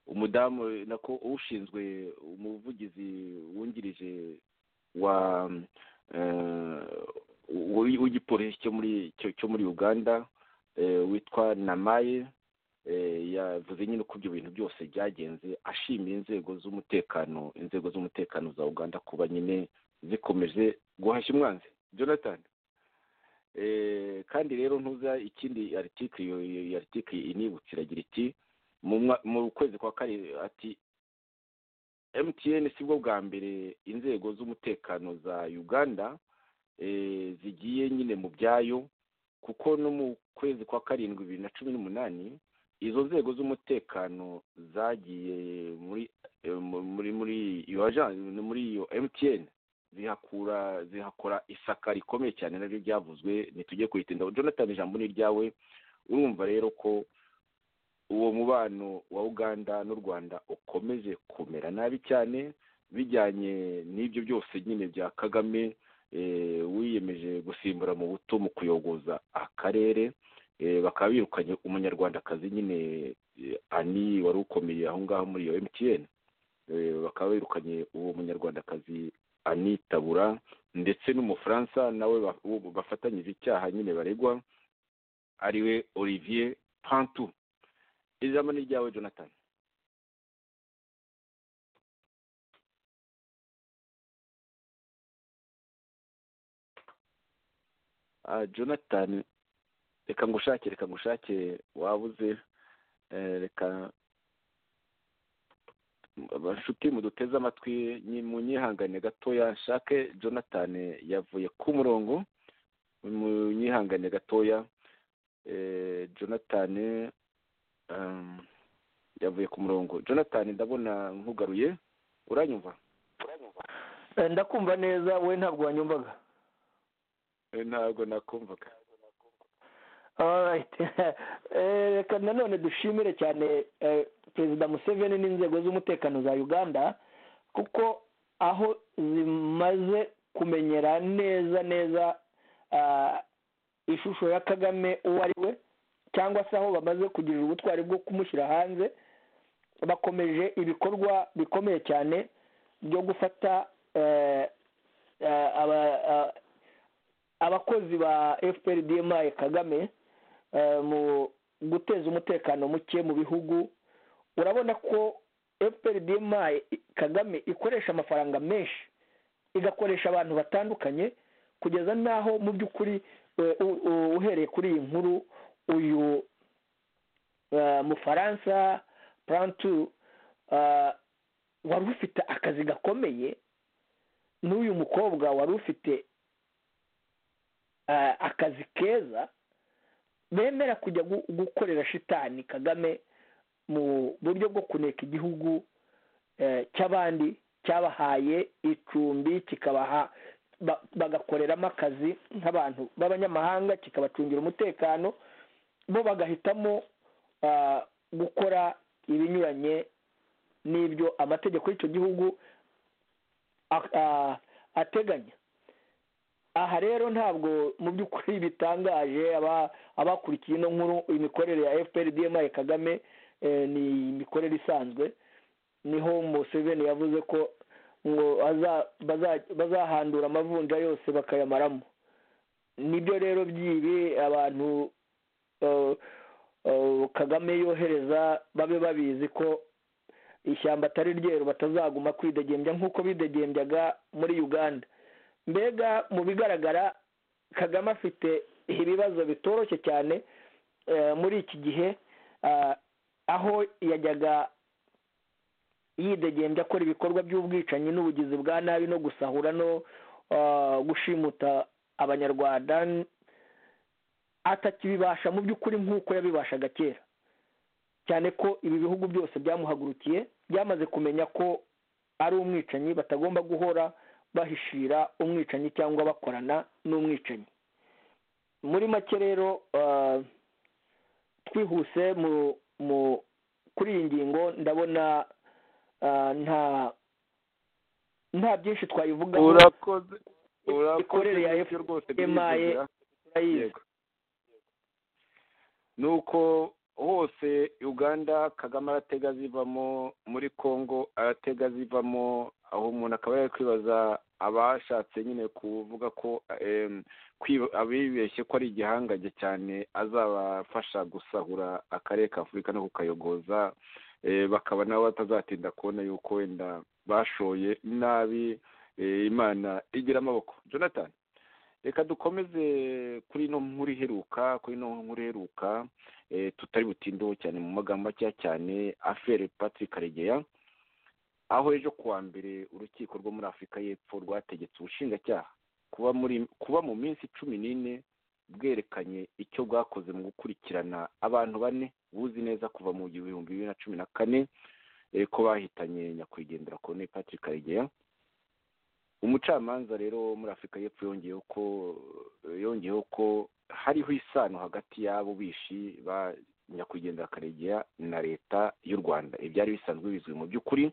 umudamu nako ushinzwe umuvugizi wungirije wa w'igipolisi cyo muri uganda witwa namaye yavuze nyine uko ibyo bintu byose byagenze ashimiye inzego z'umutekano inzego z'umutekano za uganda kuba nyine zikomeje guhashya umwanzi jonathan kandi rero ntuza ikindi aritike aritike inibutse iragira iti mu kwezi kwa kabiri ati emutiyeni si bwo bwa mbere inzego z'umutekano za uganda zigiye nyine mu byayo kuko no mu kwezi kwa karindwi bibiri na cumi n'umunani izo nzego z'umutekano zagiye muri muri muri iyo muri iyo emutiyeni zihakura zihakora isaka rikomeye cyane naryo ryavuzwe ntitujye kuyitinda jonathan ijambo ni iryawe urumva rero ko uwo mubano wa uganda n'u rwanda ukomeje kumera nabi cyane bijyanye n'ibyo byose nyine bya kagame wiyemeje gusimbura mu buto mu kuyogoza akarere bakaba birukanye umunyarwandakazi nyine ani wari ukomeye aho ngaho muri iyo emutiyeni bakaba birukanye uwo munyarwandakazi ani tabura ndetse n'umufaransa nawe bafatanyije icyaha nyine baregwa ariwe olivier pantu ijambo ni iryawe jonathan jonathan reka ngushake reka ngushake wabuze reka inshuti muduteze amatwi munyihangane gatoya nshake jonathan yavuye ku murongo munyihangane gatoya jonathan yavuye ku murongo jonathan ndabona nkugaruye uranyumva ndakumva neza we ntabwo wanyumvaga ntabwo nakumvaga reka nanone dushimire cyane perezida museveni n'inzego z'umutekano za uganda kuko aho zimaze kumenyera neza neza ishusho ya kagame uwo ari we cyangwa se aho bamaze kugira ubutwari bwo kumushyira hanze bakomeje ibikorwa bikomeye cyane byo gufata abakozi ba fprdmi kagame mu guteza umutekano muke mu bihugu urabona ko fprdmi kagame ikoresha amafaranga menshi igakoresha abantu batandukanye kugeza n'aho mu by'ukuri uhereye kuri iyi nkuru uyu mufaransa purantu wari ufite akazi gakomeye n'uyu mukobwa wari ufite akazi keza bemera kujya gukorera shitani kagame mu buryo bwo kuneka igihugu cy'abandi cyabahaye icumbi kikabaha bagakoreramo akazi nk'abantu b'abanyamahanga kikabacungira umutekano bo bagahitamo gukora ibinyuranye n'ibyo amategeko y'icyo gihugu ateganya aha rero ntabwo mu by'ukuri bitangaje abakurikiye ino nkuru imikorere ya fprdmi kagame ni imikorere isanzwe niho museveni yavuze ko ngo bazahandura amavunja yose bakayamaramo nibyo rero byibi abantu kagame yohereza babe babizi ko ishyamba atari ryeru batazaguma kwidegembya nk'uko bidegembyaga muri uganda mbega mu bigaragara kagame afite ibibazo bitoroshye cyane muri iki gihe aho yajyaga yidegembya akora ibikorwa by'ubwicanyi n'ubugizi bwa nabi no gusahura no gushimuta abanyarwanda atakibibasha mu by'ukuri nk'uko yabibashaga kera cyane ko ibi bihugu byose byamuhagurukiye byamaze kumenya ko ari umwicanyi batagomba guhora bahishira umwicanyi cyangwa bakorana n'umwicanyi muri make rero twihuse kuri iyi ngingo ndabona nta nta byinshi twayivugaho urakoze imikorere ya emaye turayizi ni uko hose uganda kagame aratega zivamo muri congo aratega zivamo aho umuntu akaba yari kwibaza abashatse nyine kuvuga ko abibeshye ko ari igihangange cyane azabafasha gusahura akarere ka afurika no kukayogoza bakaba nabo batazatinda kubona yuko wenda bashoye nabi imana igira amaboko jonathan reka dukomeze kuri ino nkuru iheruka kuri ino nkuru iheruka tutari butindeho cyane mu magambo akeya cyane afere patrick karegeya aho ejo kuwa mbere urukiko rwo muri afurika y'epfo rwategetse ubushinjacyaha kuba muri kuba mu minsi cumi n'ine bwerekanye icyo bwakoze mu gukurikirana abantu bane buzi neza kuva mu bihumbi bibiri na cumi na kane ko bahitanye nyakwigendera kone patrick karegeya umucamanza rero wo muri afurika y'epfo yongeyeho ko yongeyeho ko hariho isano hagati y'abo bishi ba nyakwigendera karegeya na leta y'u rwanda ibyari bisanzwe bizwi mu by'ukuri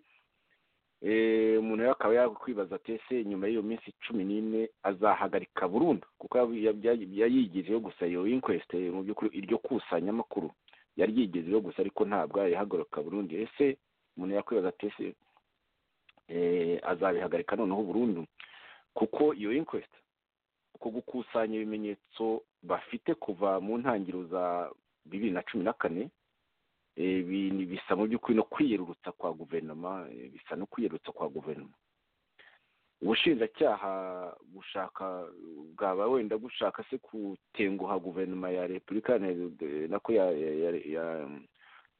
umuntu rero akaba yakwibaza ati ese nyuma y'iyo minsi cumi n'ine azahagarika burundu kuko yayigejeho gusa iyo inquest mu by'ukuri iryo kusanyamakuru yari yigejeho gusa ariko ntabwo yahagarika burundu ese umuntu yakwibaza ati ese azabihagarika noneho burundu kuko iyo inquest ko gukusanya ibimenyetso bafite kuva mu ntangiriro za bibiri na cumi na kane bisa mu by'ukuri no kwiyerurutsa kwa guverinoma bisa no kwiyerurutsa kwa guverinoma ubushinjacyaha bushaka bwaba wenda gushaka se gutenguha guverinoma ya repubulika iharanira nako ya ya ya-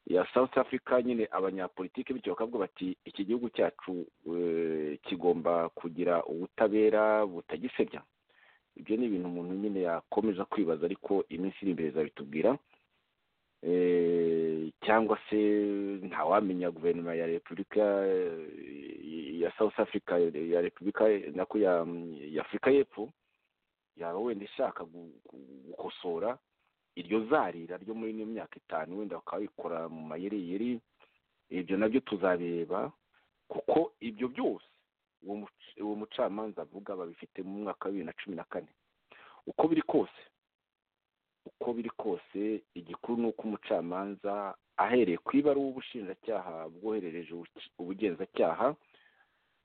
ya south africa nyine abanyapolitiki bityo bakavuga bati iki gihugu cyacu eh, kigomba kugira ubutabera butagisebya ibyo ni ibintu umuntu nyine yakomeza kwibaza ariko iminsi iri imbere izabitubwira Eh, cyangwa se ntawamenya guverinoma ya repubulika eh, ya south africa ya repubulika nako ya ya afurika y'epfo yaba wenda ishaka gu- gu- gukosora iryo zarira ryo muri ino myaka itanu wenda bakaba bikora mu mayiriyeri ibyo nabyo tuzabireba kuko ibyo byose uwo muc- uwo mucamanza avuga babifite mu mwaka wa bibiri na cumi na kane uko biri kose uko biri kose igikuru ni uko umucamanza ahereye ku ibaruwa ubushinjacyaha bwoherereje ubuci- ubugenzacyaha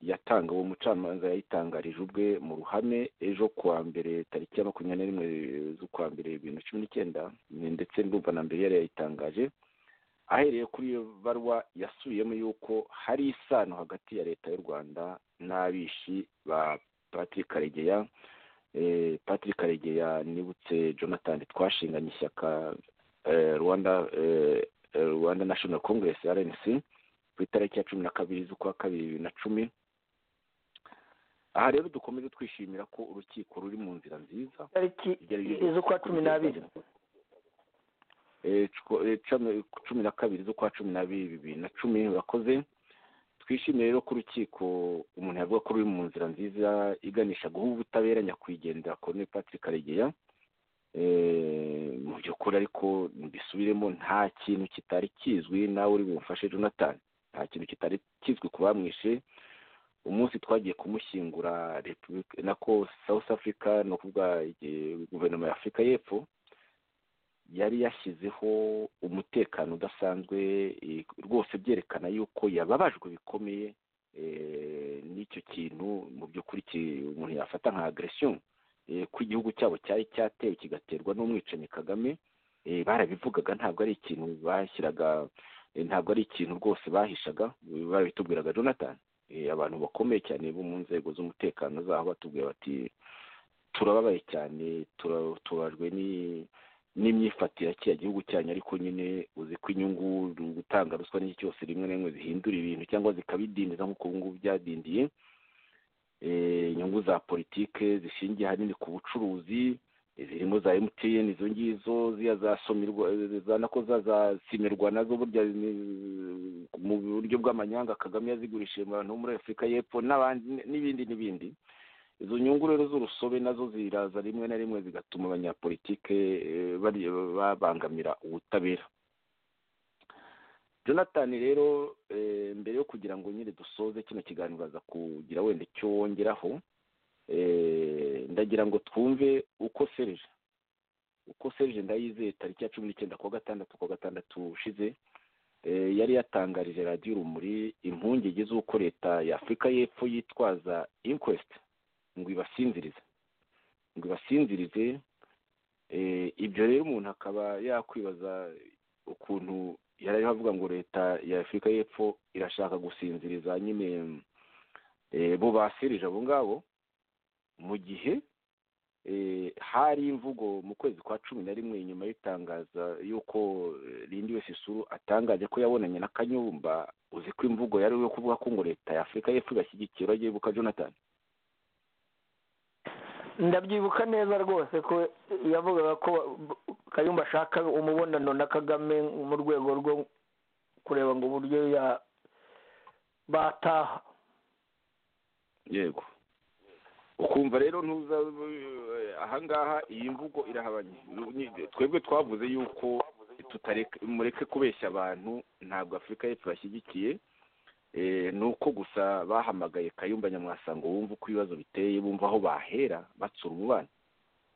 yatanga uwo mucamanza yayitangarije ubwe mu ruhame ejo ku wa mbere tariki ya makumyabiri na rimwe z'ukwa mbere bibiri na cumi n'icyenda ni- ndetse ndumva na mbere yari yayitangaje ahereye kuri iyo baruwa yasubiyemo y'uko hari isano hagati ya leta y'u rwanda n'abishi ba patrick karegeya eh, patrick karegeya nibutse jonathan twashinganye ishyaka eh, rwanda eh, eh, rwanda national congress rnc ku itariki ya cumi na kabiri z'ukwa kabiri bibiri na cumi aha rero dukomeze twishimira ko urukiko ruri mu nzira nziza tariki z'ukwa cumi n'abiri Eh, cu- eh, cumi cumi na kabiri z'ukwa cumi n'abiri bibiri na cumi urakoze twishimiye rero ko urukiko umuntu yavuga ko ruri mu nzira nziza iganisha guha ubutabera nyakwigendera Col. patrick karegeya Eh, mu by'ukuri ariko mbisubiremo nta kintu kitari kizwi nawe uri bumfashe jonathan nta kintu kitari kizwi ku bamwishe umunsi twagiye kumushyingura Repubulika- nako south africa ni ukuvuga eh, guverinoma ya afurika y'epfo yari yashyizeho umutekano udasanzwe eh, rwose byerekana yuko yababajwe bikomeye eh, n'icyo kintu mu by'ukuri ki- umuntu yafata nka agresiyo ko igihugu cyabo cyari cyatewe kigaterwa n'umwicanyi kagame eh, barabivugaga ntabwo ari ikintu bashyiraga eh, ntabwo ari ikintu rwose bahishaga eh, barabitubwiraga jonathan Eh, abantu bakomeye cyane bo mu nzego z'umutekano zaho batubwira bati turababaye cyane tura- tubabajwe ni n'imyifatire ya kiriya gihugu cyanyu ariko nyine uzi ko inyungu gutanga ruswa n'iki cyose rimwe na rimwe zihindura ibintu cyangwa zikabidindiza nk'uko ubu ngubu byadindiye Eh, inyungu za politike zishingiye ahanini ku bucuruzi eh, zirimo za emutiyeni izo ngizo ziriya za somirwa eh, za nako za za simirwa nazo burya ni- mu buryo bw'amanyanga kagame yazigurishije mu bantu bo muri afurika y'epfo n'abandi n'ibindi n'ibindi izo nyungu rero z'urusobe nazo ziraza rimwe na rimwe zigatuma abanyapolitike eh, bari- babangamira ubutabera jonathan rero eh, mbere yo kugira ngo nyine dusoze kino kiganiro baza kugira wenda icyo wongeraho eh, ndagira ngo twumve uko serije uko serije ndayizeye tariki ya cumi n'icyenda kuwa gatandatu kuwa gatandatu ushize eh, yari yatangarije radiyo urumuri impungenge z'uko leta ya afurika y'epfo yitwaza inquest ngo ibasinzirize ngo ibasinzirize eh, ibyo rero umuntu akaba yakwibaza ukuntu yari ariho avuga ngo leta ya afurika y'epfo irashaka gusinziriza nyine eh, bo basirije abo ngabo mu gihe eh, hari imvugo mu kwezi kwa cumi na rimwe nyuma y'itangaza y'uko eh, Lindi wese isuru atangaje ko yabonanye na kanyumba uzi ko imvugo yari yo kuvuga ko ngo leta ya afurika y'epfo ibashyigikira urabyibuka jonathan ndabyibuka neza rwose ko yavugaga ko kayumba ashaka umubonano na kagame mu rwego rwo kureba ngo uburyo ya bataha yego ukumva rero ntuza ahangaha iyi mvugo irahabanye Ni- twebwe twavuze yuko tutareka mureke kubeshya abantu ntabwo afurika y'epfo bashyigikiye Eh, ni uko gusa bahamagaye kayumba nyamwasa ngo wumve uko ibibazo biteye bumva aho bahera batsura umubano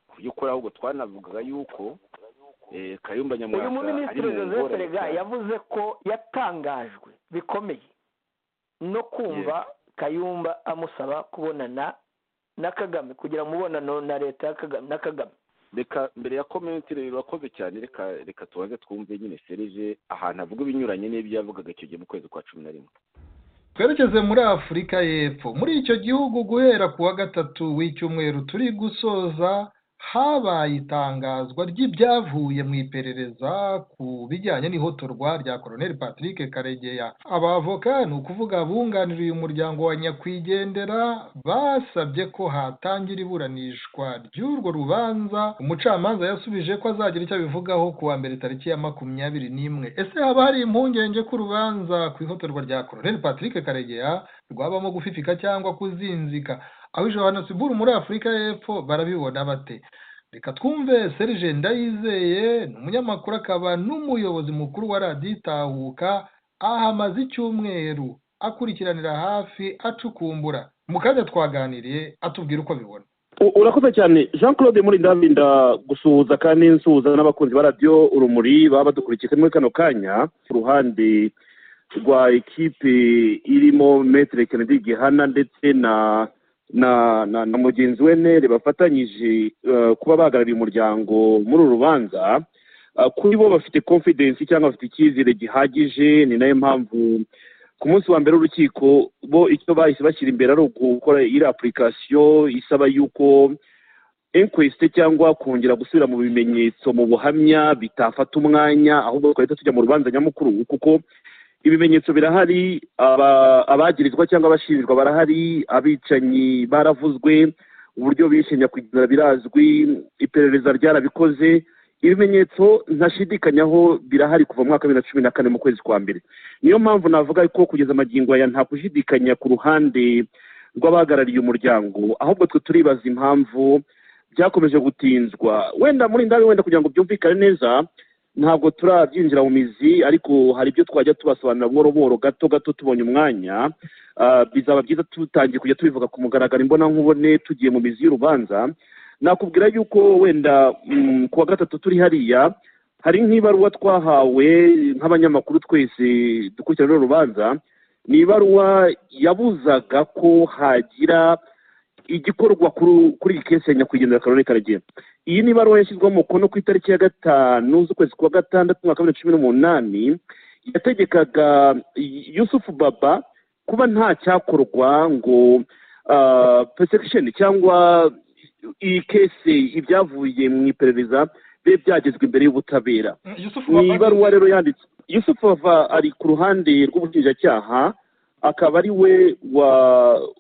ku by'ukuri ahubwo twanavugaga yuko eh, kayumba nyamwasa uyu ari muminisitiri mu joseph ngorane rega cyane. yavuze ko yatangajwe bikomeye no kumva kayumba amusaba kubonana na kagame kugira umubonano na leta ya Kagame- na kagame reka mbere ya komenti rero urakoze cyane reka reka tubanze twumve nyine serije ahantu avuga ibinyuranye n'ibyo yavugaga icyo gihe mu kwezi kwa cumi na rimwe twerekeze muri afurika y'epfo muri icyo gihugu guhera ku wa gatatu w'icyumweru turi gusoza habaye itangazwa ry'ibyavuye mu iperereza ku bijyanye n'ihotorwa rya koroneli patrick karegeya abavoka ni ukuvuga bunganiriye umuryango wa nyakwigendera basabye ko hatangira iburanishwa ry'urwo rubanza umucamanza yasubije ko azagira icyo abivugaho ku wa mbere tariki ya makumyabiri n'imwe ese haba hari impungenge ko urubanza ku ihotorwa rya koroneli patrick karegeya rwabamo gufifika cyangwa kuzinzika aho ijoro siburu muri afurika y'epfo barabibona bate reka twumve serge ndayizeye ni umunyamakuru akaba n'umuyobozi mukuru wa radiyo itahuka ahamaze icyumweru akurikiranira hafi acukumbura mu kanya twaganiriye atubwira uko abibona urakoze cyane jean claude muri ndabinda gusuhuza kandi nsuhuza n'abakunzi ba radiyo urumuri baba badukurikiye muri kano kanya ku ruhande rwa ekipe irimo metere kennedy gihana ndetse na na na na mugenzi we nere bafatanyije kuba bahagarariye umuryango muri uru rubanza kuri bo bafite confidence cyangwa bafite icyizere gihagije ni nayo mpamvu ku munsi wa mbere w'urukiko bo icyo bahise bashyira imbere ari ugukora iyi apurikasiyo isaba yuko enkwesite cyangwa kongera gusubira mu bimenyetso mu buhamya bitafata umwanya ahubwo twahita tujya mu rubanza nyamukuru kuko ibimenyetso birahari abagirizwa cyangwa abashinjwa barahari abicanyi baravuzwe uburyo bishe nyakwigendera birazwi iperereza ryarabikoze ibimenyetso ntashidikanyaho birahari kuva mu mwaka wa bibiri na cumi na kane mu kwezi kwa mbere niyo mpamvu navuga ko kugeza amagingo aya nta kushidikanya ku ruhande rw'abahagarariye umuryango ahubwo twe turibaza impamvu byakomeje gutinzwa wenda muri ndabi wenda kugira ngo byumvikane neza ntabwo turabyinjira mu mizi ariko hari ibyo twajya tubasobanurira buhoro buhoro gato gato tubonye umwanya bizaba byiza tutangiye kujya tubivuga ku mugaragaro imbonankubone tugiye mu mizi y'urubanza nakubwira yuko wenda ku wa gatatu turi hariya hari nk'ibaruwa twahawe nk'abanyamakuru twese dukurikirana uru rubanza ni ibaruwa yabuzaga ko hagira igikorwa kuri iyi kese ya nyakwigendera karere karagenda iyi ni ibaruwa yashyizweho umukono ku itariki ya gatanu z'ukwezi kwa gatandatu umwaka wa bibiri na cumi n'umunani yategekaga yusufu baba kuba nta cyakorwa ngo pesekisheni cyangwa iyi kese ibyavuye mu iperereza bibe byagezwa imbere y'ubutabera ni ibaruwa rero yanditse yusufu baba ari ku ruhande rw'ubushinjacyaha akaba ari we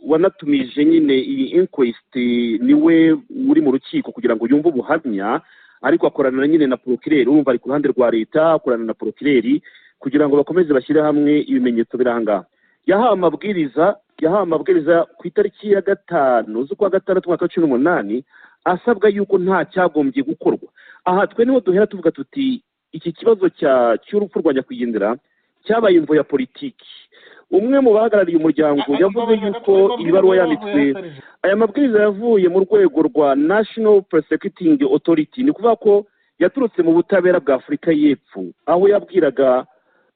wanatumije nyine iyi inkwesiti ni we uri mu rukiko kugira ngo yumve ubuhamya ariko akorana nyine na porokireri urumva ari ku ruhande rwa leta akorana na porokireri kugira ngo bakomeze bashyire hamwe ibimenyetso biranga yahawe amabwiriza yahawe amabwiriza ku itariki ya gatanu z'ukwa gatandatu mwaka wa cumi n'umunani asabwa yuko nta cyagombye gukorwa aha twe niho duhera tuvuga tuti iki kibazo cy'urupfu rwa nyakwigendera cyabaye imvo ya politiki umwe mu bahagarariye umuryango yavuze yuko iyi baruwa yanditswe aya mabwiriza yavuye mu rwego rwa national prosecuting authority ni ukuvuga ko yaturutse mu butabera bwa afurika y'epfo aho yabwiraga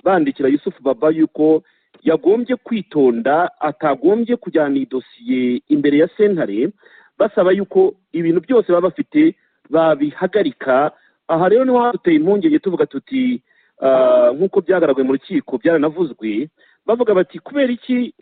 bandikira yusufu baba yuko yagombye kwitonda atagombye kujyana iyi dosiye imbere ya sentare basaba yuko ibintu byose baba bafite babihagarika aha rero niho haduteye impungenge tuvuga tuti nk'uko byagaragaye mu rukiko byaranavuzwe bavuga bati kubera iki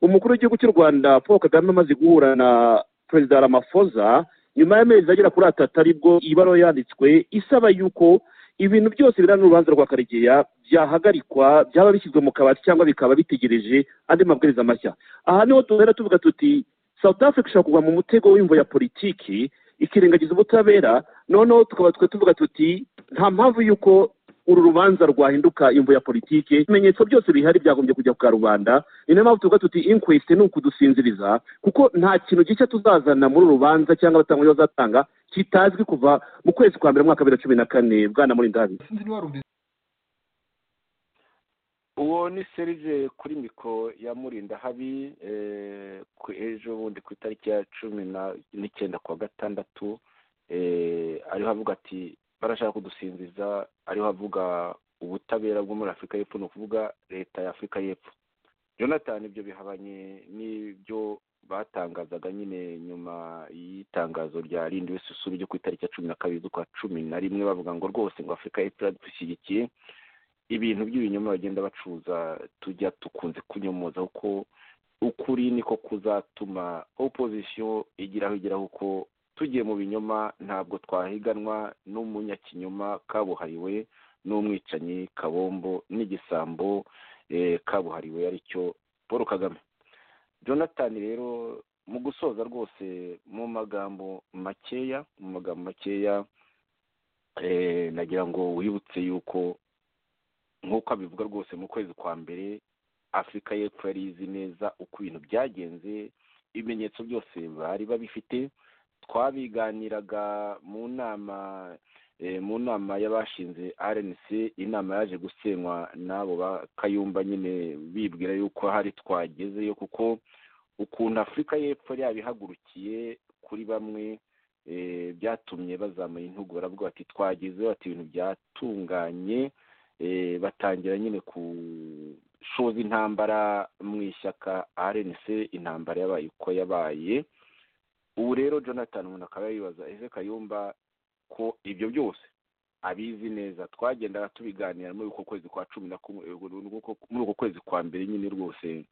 umukuru w'igihugu cy'u rwanda paul kagame amaze guhura na perezida ramafoza nyuma y'amezi agera kuri atatu aribwo iyi baruwa yanditswe isaba y'uko ibintu byose birana n'urubanza rwa karegeya byahagarikwa byaba bishyizwe mu kabati cyangwa bikaba bitegereje andi mabwiriza mashya aha niho duhera tuvuga tuti south africa ishobora kugwa mu mutego w'imvo ya politiki ikirengagiza ubutabera noneho tukaba twe tuvuga tuti nta mpamvu y'uko uru rubanza rwahinduka imvu ya politiki ibimenyetso byose bihari byagombye kujya ku rubanda ni nayo mpamvu tuvuga tuti inkwesite ni ukudusinziriza kuko nta kintu gishya tuzazana muri uru rubanza cyangwa abatanga bazatanga kitazwi kuva mu kwezi kwa mbere mwaka bibiri na cumi na kane bwana muri ndabi uwo ni serije kuri miko ya murinda habi ejo bundi ku itariki ya cumi n'icyenda kwa gatandatu ariho avuga ati barashaka kudusinziza ariho avuga ubutabera bwo muri afurika y'epfo ni ukuvuga leta ya afurika y'epfo jonathan ibyo bihabanye n'ibyo batangazaga nyine nyuma y'itangazo rya rindi wese usura ryo ku itariki ya cumi na kabiri z'ukwa cumi na rimwe bavuga ngo rwose ngo afurika y'epfo iradushyigikire ibintu by'ibinyoma bagenda bacuruza tujya dukunze kunyomoza kuko ukuri niko kuzatuma opozisiyo igiraho igeraho kuko tugiye mu binyoma ntabwo twahiganwa n'umunyakinyoma kabuhariwe n'umwicanyi kabombo n'igisambo kabuhariwe aricyo paul kagame jonathan rero mu gusoza rwose mu magambo makeya mu magambo makeya nagira ngo wibutse yuko nk'uko abivuga rwose mu kwezi kwa mbere afurika y'epfo yari izi neza uko ibintu byagenze ibimenyetso byose bari babifite twabiganiraga mu nama mu nama y'abashinze rnc inama yaje gusenywa n'abo ba kayumba nyine bibwira yuko hari twagezeyo kuko ukuntu afurika y'epfo yabihagurukiye kuri bamwe byatumye bazamuye intugu baravuga bati twagezeho bati ibintu byatunganye batangira nyine gushoza intambara mu ishyaka rnc intambara yabaye uko yabaye ubu rero jonathan umuntu akaba yibaza ese kayumba ko ibyo byose abizi neza twagendaga tubiganira muri uko kwezi kwa cumi na kumwe muri uko kwezi kwa mbere nyine rwose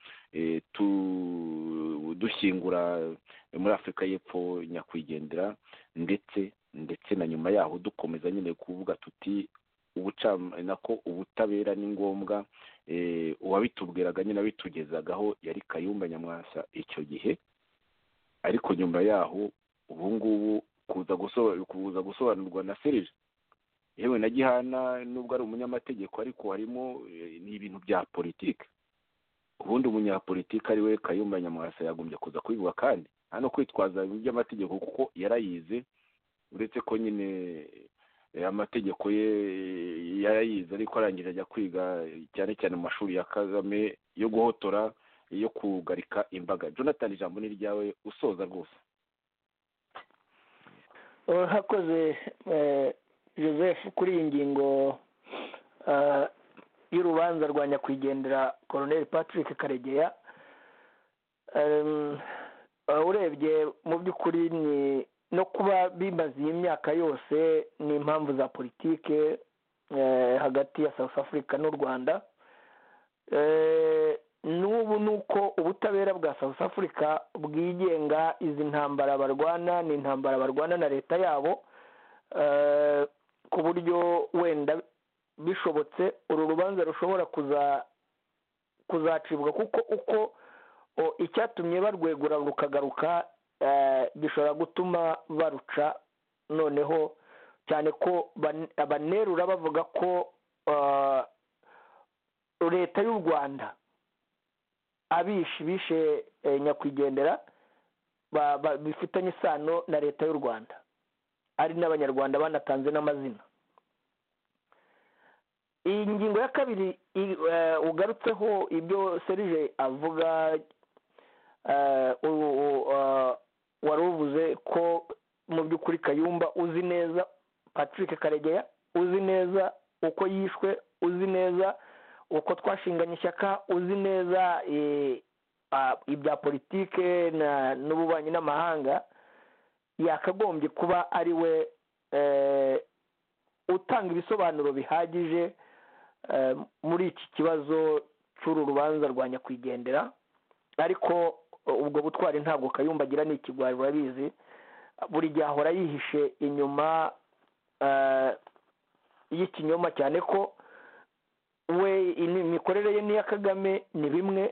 dushyingura muri afurika y'epfo nyakwigendera ndetse ndetse na nyuma yaho dukomeza nyine kuvuga tuti ubucamana ko ubutabera ni ngombwa uwabitubwiraga nyine abitugezagaho yari kayumba nyamwasa icyo gihe ariko nyuma yaho ubu ngubu kuza gusobanurwa na serije yewe na gihana nubwo ari umunyamategeko ariko harimo ni ibintu bya politiki ubundi umunyapolitiki ari we kayumba nyamwasa yagombye kuza kubivuga kandi nta no kwitwaza ibintu by'amategeko kuko yarayize uretse ko nyine amategeko ye yarayize ariko arangije ajya kwiga cyane cyane mu mashuri ya kagame yo guhotora yo kugarika imbaga jonathan ijambo ni ryawe usoza rwose hakoze joseph kuri iyi ngingo y'urubanza rwa nyakwigendera koroneri patrick karegeya urebye mu by'ukuri ni no kuba bimaze iyi myaka yose ni impamvu za politike hagati ya south africa n'u rwanda n'ubu ni uko ubutabera bwa south africa bwigenga izi ntambara barwana ni intambara barwana na leta yabo ku buryo wenda bishobotse uru rubanza rushobora kuzacibwa kuko uko icyatumye barwegura rukagaruka gishobora gutuma baruca noneho cyane ko banerura bavuga ko leta y'u rwanda abishi bishe nyakwigendera bifitanye isano na leta y'u rwanda ari n'abanyarwanda banatanze n'amazina iyi ngingo ya kabiri ugarutseho ibyo serije avuga wari uvuze ko mu by'ukuri kayumba uzi neza patrick karegeya uzi neza uko yishwe uzi neza uko twashinganye ishyaka uzi neza ibya politike n'ububanyi n'amahanga yakagombye kuba ari we utanga ibisobanuro bihagije muri iki kibazo cy'uru rubanza rwa nyakwigendera ariko ubwo butwari ntabwo kayumba agira ni ikigwari urabizi buri gihe ahora yihishe inyuma y'ikinyoma cyane ko we imikorere ye n'iya kagame ni bimwe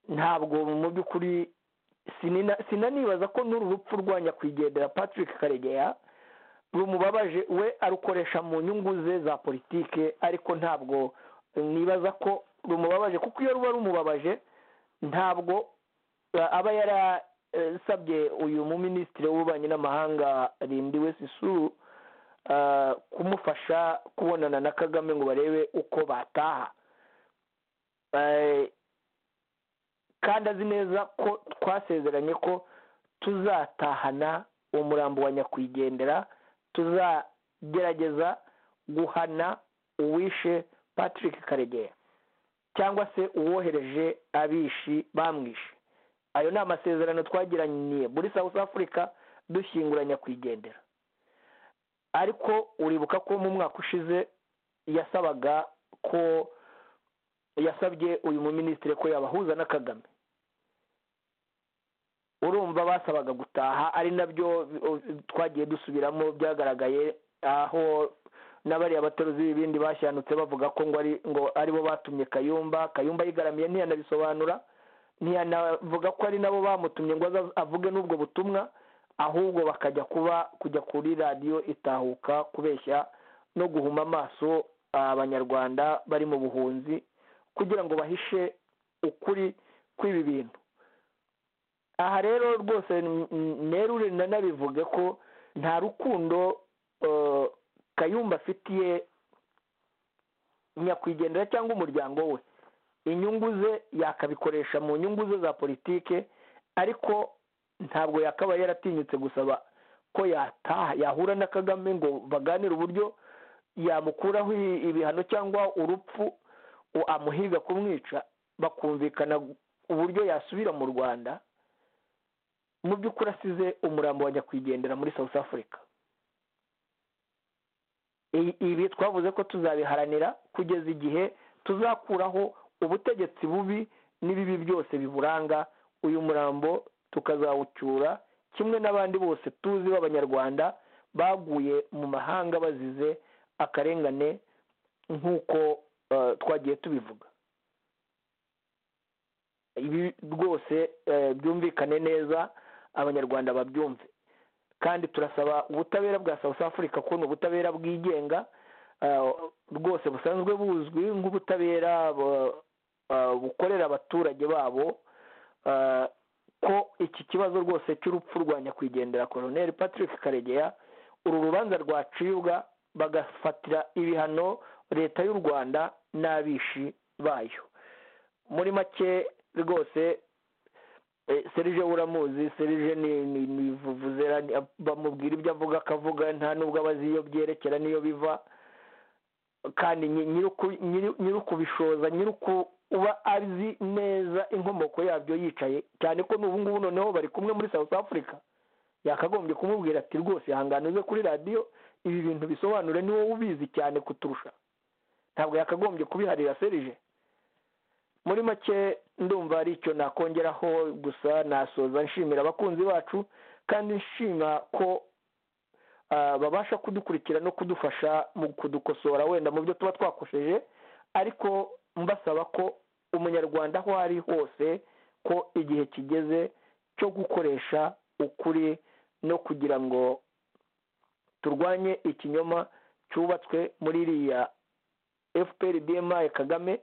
ntabwo mu by'ukuri sinanibaza ko n'uru rupfu rwa nyakwigendera patrick karegeya rumubabaje we arukoresha mu nyungu ze za politike ariko ntabwo nibaza ko rumubabaje kuko iyo ruba rumubabaje ntabwo aba yarasabye uyu muminisitiri w'ububanyi n'amahanga rindi wese isuru kumufasha kubonana na kagame ngo barebe uko bataha kandi azi neza ko twasezeranye ko tuzatahana umurambo wa nyakwigendera tuzagerageza guhana uwishe patrick karegeya cyangwa se uwohereje abishi bamwishe ayo ni amasezerano twagiraniye muri south africa dushyingura nyakwigendera ariko uribuka ko mu mwaka ushize yasabaga ko yasabye uyu muminisitiri ko yabahuza na kagame urumva basabaga gutaha ari nabyo twagiye dusubiramo byagaragaye aho n'abariya abateruzi b'ibindi bashanutse bavuga ko ngo ari ngo aribo batumye kayumba kayumba yigaramiye ntiyanabisobanura ntiyanavuga ko ari nabo bamutumye ngo avuge n'ubwo butumwa ahubwo bakajya kuba kujya kuri radiyo itahuka kubeshya no guhuma amaso abanyarwanda bari mu buhunzi kugira ngo bahishe ukuri kw'ibi bintu aha rero rwose nerure nanabivuge ko nta rukundo kayumba afitiye nyakwigendera cyangwa umuryango we inyungu ze yakabikoresha mu nyungu ze za politike ariko ntabwo yakaba yaratinyutse gusaba ko yataha yahura na kagame ngo baganire uburyo yamukuraho ibihano cyangwa urupfu amuhiga kumwica bakumvikana uburyo yasubira mu rwanda mu by'ukuri asize umurambo wa nyakwigendera muri south africa ibi twavuze ko tuzabiharanira kugeza igihe tuzakuraho ubutegetsi bubi n'ibibi byose biburanga uyu murambo tukazawucyura kimwe n'abandi bose tuzi b'abanyarwanda baguye mu mahanga bazize akarengane nk'uko twagiye tubivuga ibi rwose byumvikane neza abanyarwanda babyumve kandi turasaba ubutabera bwa south africa ko ni ubutabera bwigenga rwose busanzwe buzwi nk'ubutabera bukorera abaturage babo ko iki kibazo rwose cy'urupfu rwa nyakwigendera koroneri patrick karegeya uru rubanza rwacibwa bagafatira ibihano leta y'u rwanda n'abishi bayo muri make rwose serije uramuzi serije ni vuvuzera bamubwira ibyo avuga akavuga nta nubwo abazi iyo byerekera n'iyo biva kandi nyir'ukubishoza nyir'uku uba azi neza inkomoko yabyo yicaye cyane ko n'ubu ngubu noneho bari kumwe muri south africa yakagombye kumubwira ati rwose ihangane uze kuri radiyo ibi bintu bisobanure ni wowe ubizi cyane kuturusha ntabwo yakagombye kubiharira serije muri make ndumva ari icyo nakongeraho gusa nasoza nshimira abakunzi bacu kandi nshima ko babasha kudukurikira no kudufasha mu kudukosora wenda mu byo tuba twakosheje ariko mbasaba ko umunyarwanda aho ari hose ko igihe kigeze cyo gukoresha ukuri no kugira ngo turwanye ikinyoma cyubatswe muri iriya fpr bmi kagame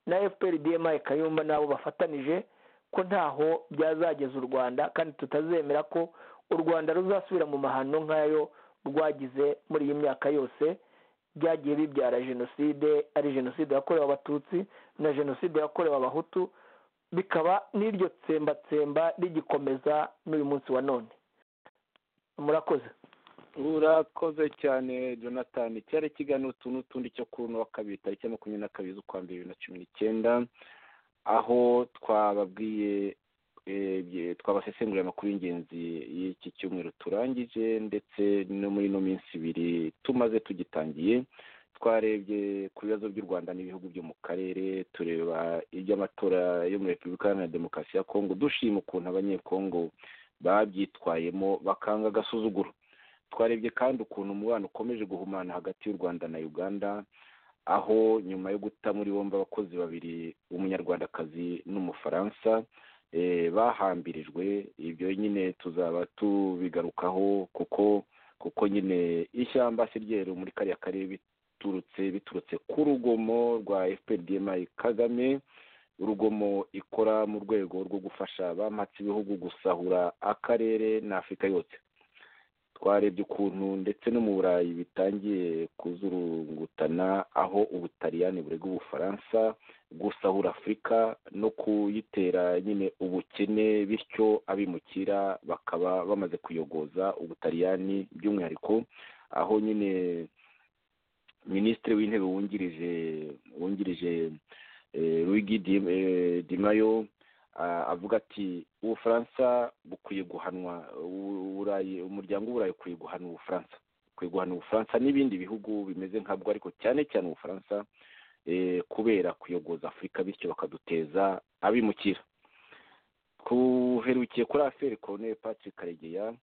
na fpr dma kayumba nabo bafatanije ko ntaho byazageza u rwanda kandi tutazemera ko u rwanda ruzasubira mu mahano nk'ayo rwagize muri iyi myaka yose byagiye bibyara jenoside ari jenoside yakorewe abatutsi na jenoside yakorewe abahutu bikaba n'iryo tsembatsemba rigikomeza n'uyu munsi wa none murakoze urakoze cyane jonathan cyari ikiganiro utu n'utundi cyo kuri uno wa kabiri tariki ya makumyabiri na kabiri z'ukwa mbere bibiri na cumi n'icyenda aho twababwiye twabasesengurira amakuru y'ingenzi y'iki cyumweru turangije ndetse no muri ino minsi ibiri tumaze tugitangiye twarebye ku bibazo by'u rwanda n'ibihugu byo mu karere tureba iby'amatora yo muri repubulika iharanira demokarasi ya kongo dushima ukuntu abanyekongo babyitwayemo bakanga agasuzuguro twarebye kandi ukuntu umubano ukomeje guhumana hagati y'u rwanda na uganda aho nyuma yo guta muri bombi abakozi babiri umunyarwandakazi n'umufaransa bahambirijwe ibyo nyine tuzaba tubigarukaho kuko kuko nyine ishyamba si ryeru muri kariya karere biturutse biturutse ku rugomo rwa fpr kagame urugomo ikora mu rwego rwo gufasha bamatse ibihugu gusahura akarere n'afurika yose twarebye ukuntu ndetse no mu burayi bitangiye kuzurungutana aho ubutaliyani burega ubufaransa gusahura afurika no kuyitera nyine ubukene bityo abimukira bakaba bamaze kuyogoza ubutaliyani by'umwihariko aho nyine minisitiri w'intebe wungirije wungirije rugi dimayo avuga ati ubufaransa bukwiye guhanwa umuryango w'uburayi ukwiye guhana ubufaransa kwigwana ubufaransa n'ibindi bihugu bimeze nkabwo ariko cyane cyane ubufaransa kubera kuyogoza afurika bityo bakaduteza abimukira tuherukiye kuri aferi koroneri patrick karegeya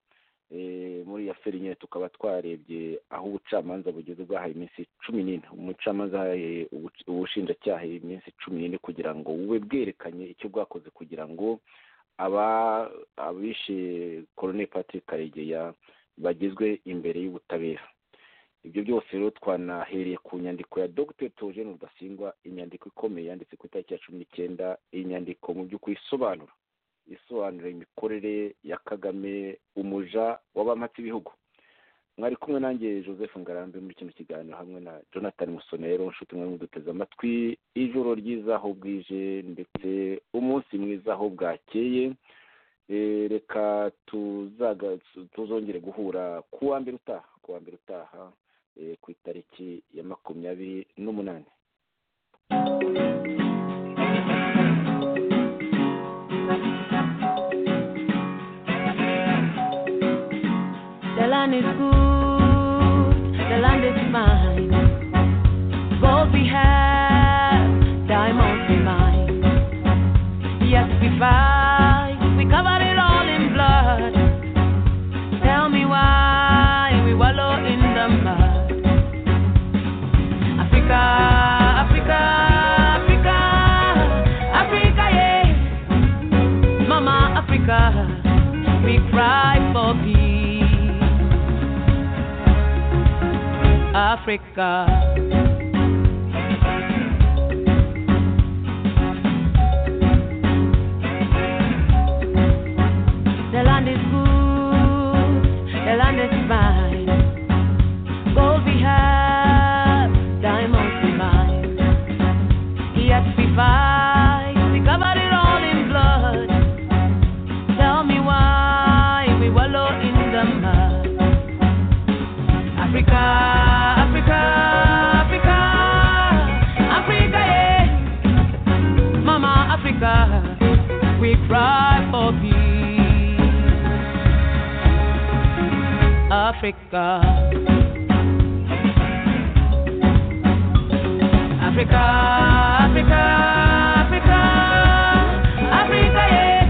muri iyo aferi nyine tukaba twarebye aho ubucamanza bugeze bwahaye iminsi cumi n'ine umucamanza ahaye ubushinjacyaha iminsi cumi n'ine kugira ngo bube bwerekanye icyo bwakoze kugira ngo abishe koroneri patrick karegeya bagezwe imbere y'ubutabera ibyo byose rero twanahereye ku nyandiko ya dr togene rudasingwa inyandiko ikomeye yanditse ku itariki ya cumi n'icyenda iyi nyandiko mu by'ukuri isobanura isobanura imikorere ya kagame umuja w'abamatsi ibihugu mwari kumwe nanjye joseph ngarambe muri kino kiganiro hamwe na jonathan musonero inshuti mwe muduteze amatwi ijoro ryiza aho bwije ndetse umunsi mwiza aho bwakeye reka tuzongere guhura ku wa mbere utaha ku wa mbere utaha ku itariki ya makumyabiri n'umunani The land is good, the land is mine. Gold we have, diamonds we mine. Yes, we fight, we cover it all in blood. Tell me why we wallow in the mud. Africa, Africa, Africa, Africa, yeah. Mama Africa, we cry for peace. Africa. The land is good, the land is fine. Gold we have, diamonds we mine. Yes, we fight, we cover it all in blood. Tell me why we wallow in the mud. Africa, Africa, Africa, Africa, yeah. Mama Africa, we cry for peace. Africa. Africa, Africa, Africa, Africa, yeah.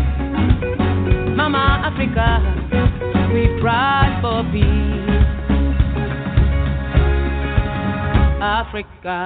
Mama Africa, we cry for peace. Africa.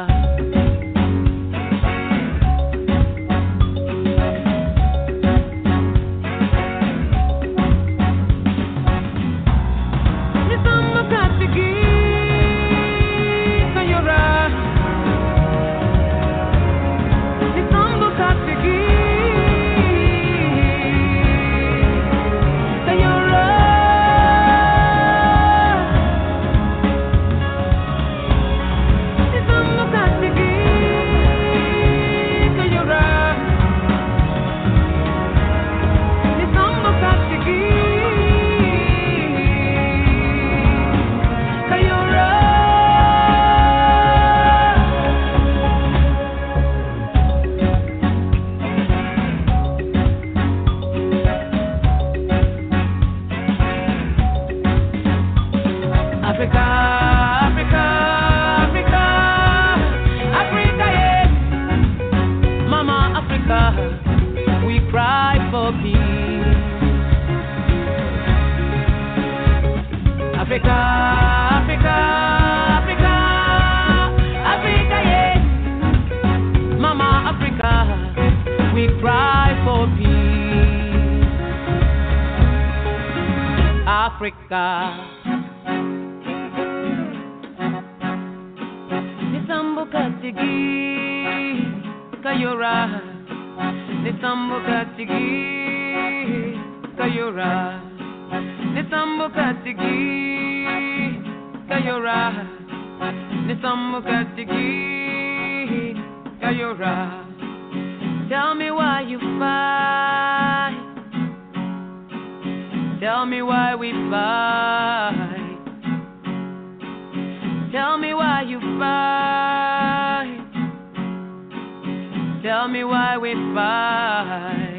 Africa, Africa, Africa, Africa, yeah. Mama Africa, we cry for peace. Africa, Africa, Africa, Africa, yeah. Mama Africa, we cry for peace. Africa. Nisambo katigi kayora Nisambo katigi kayora Nisambo katigi kayora Nisambo katigi kayora Tell me why you fight Tell me why we fight Tell me why you fight. Tell me why we fight.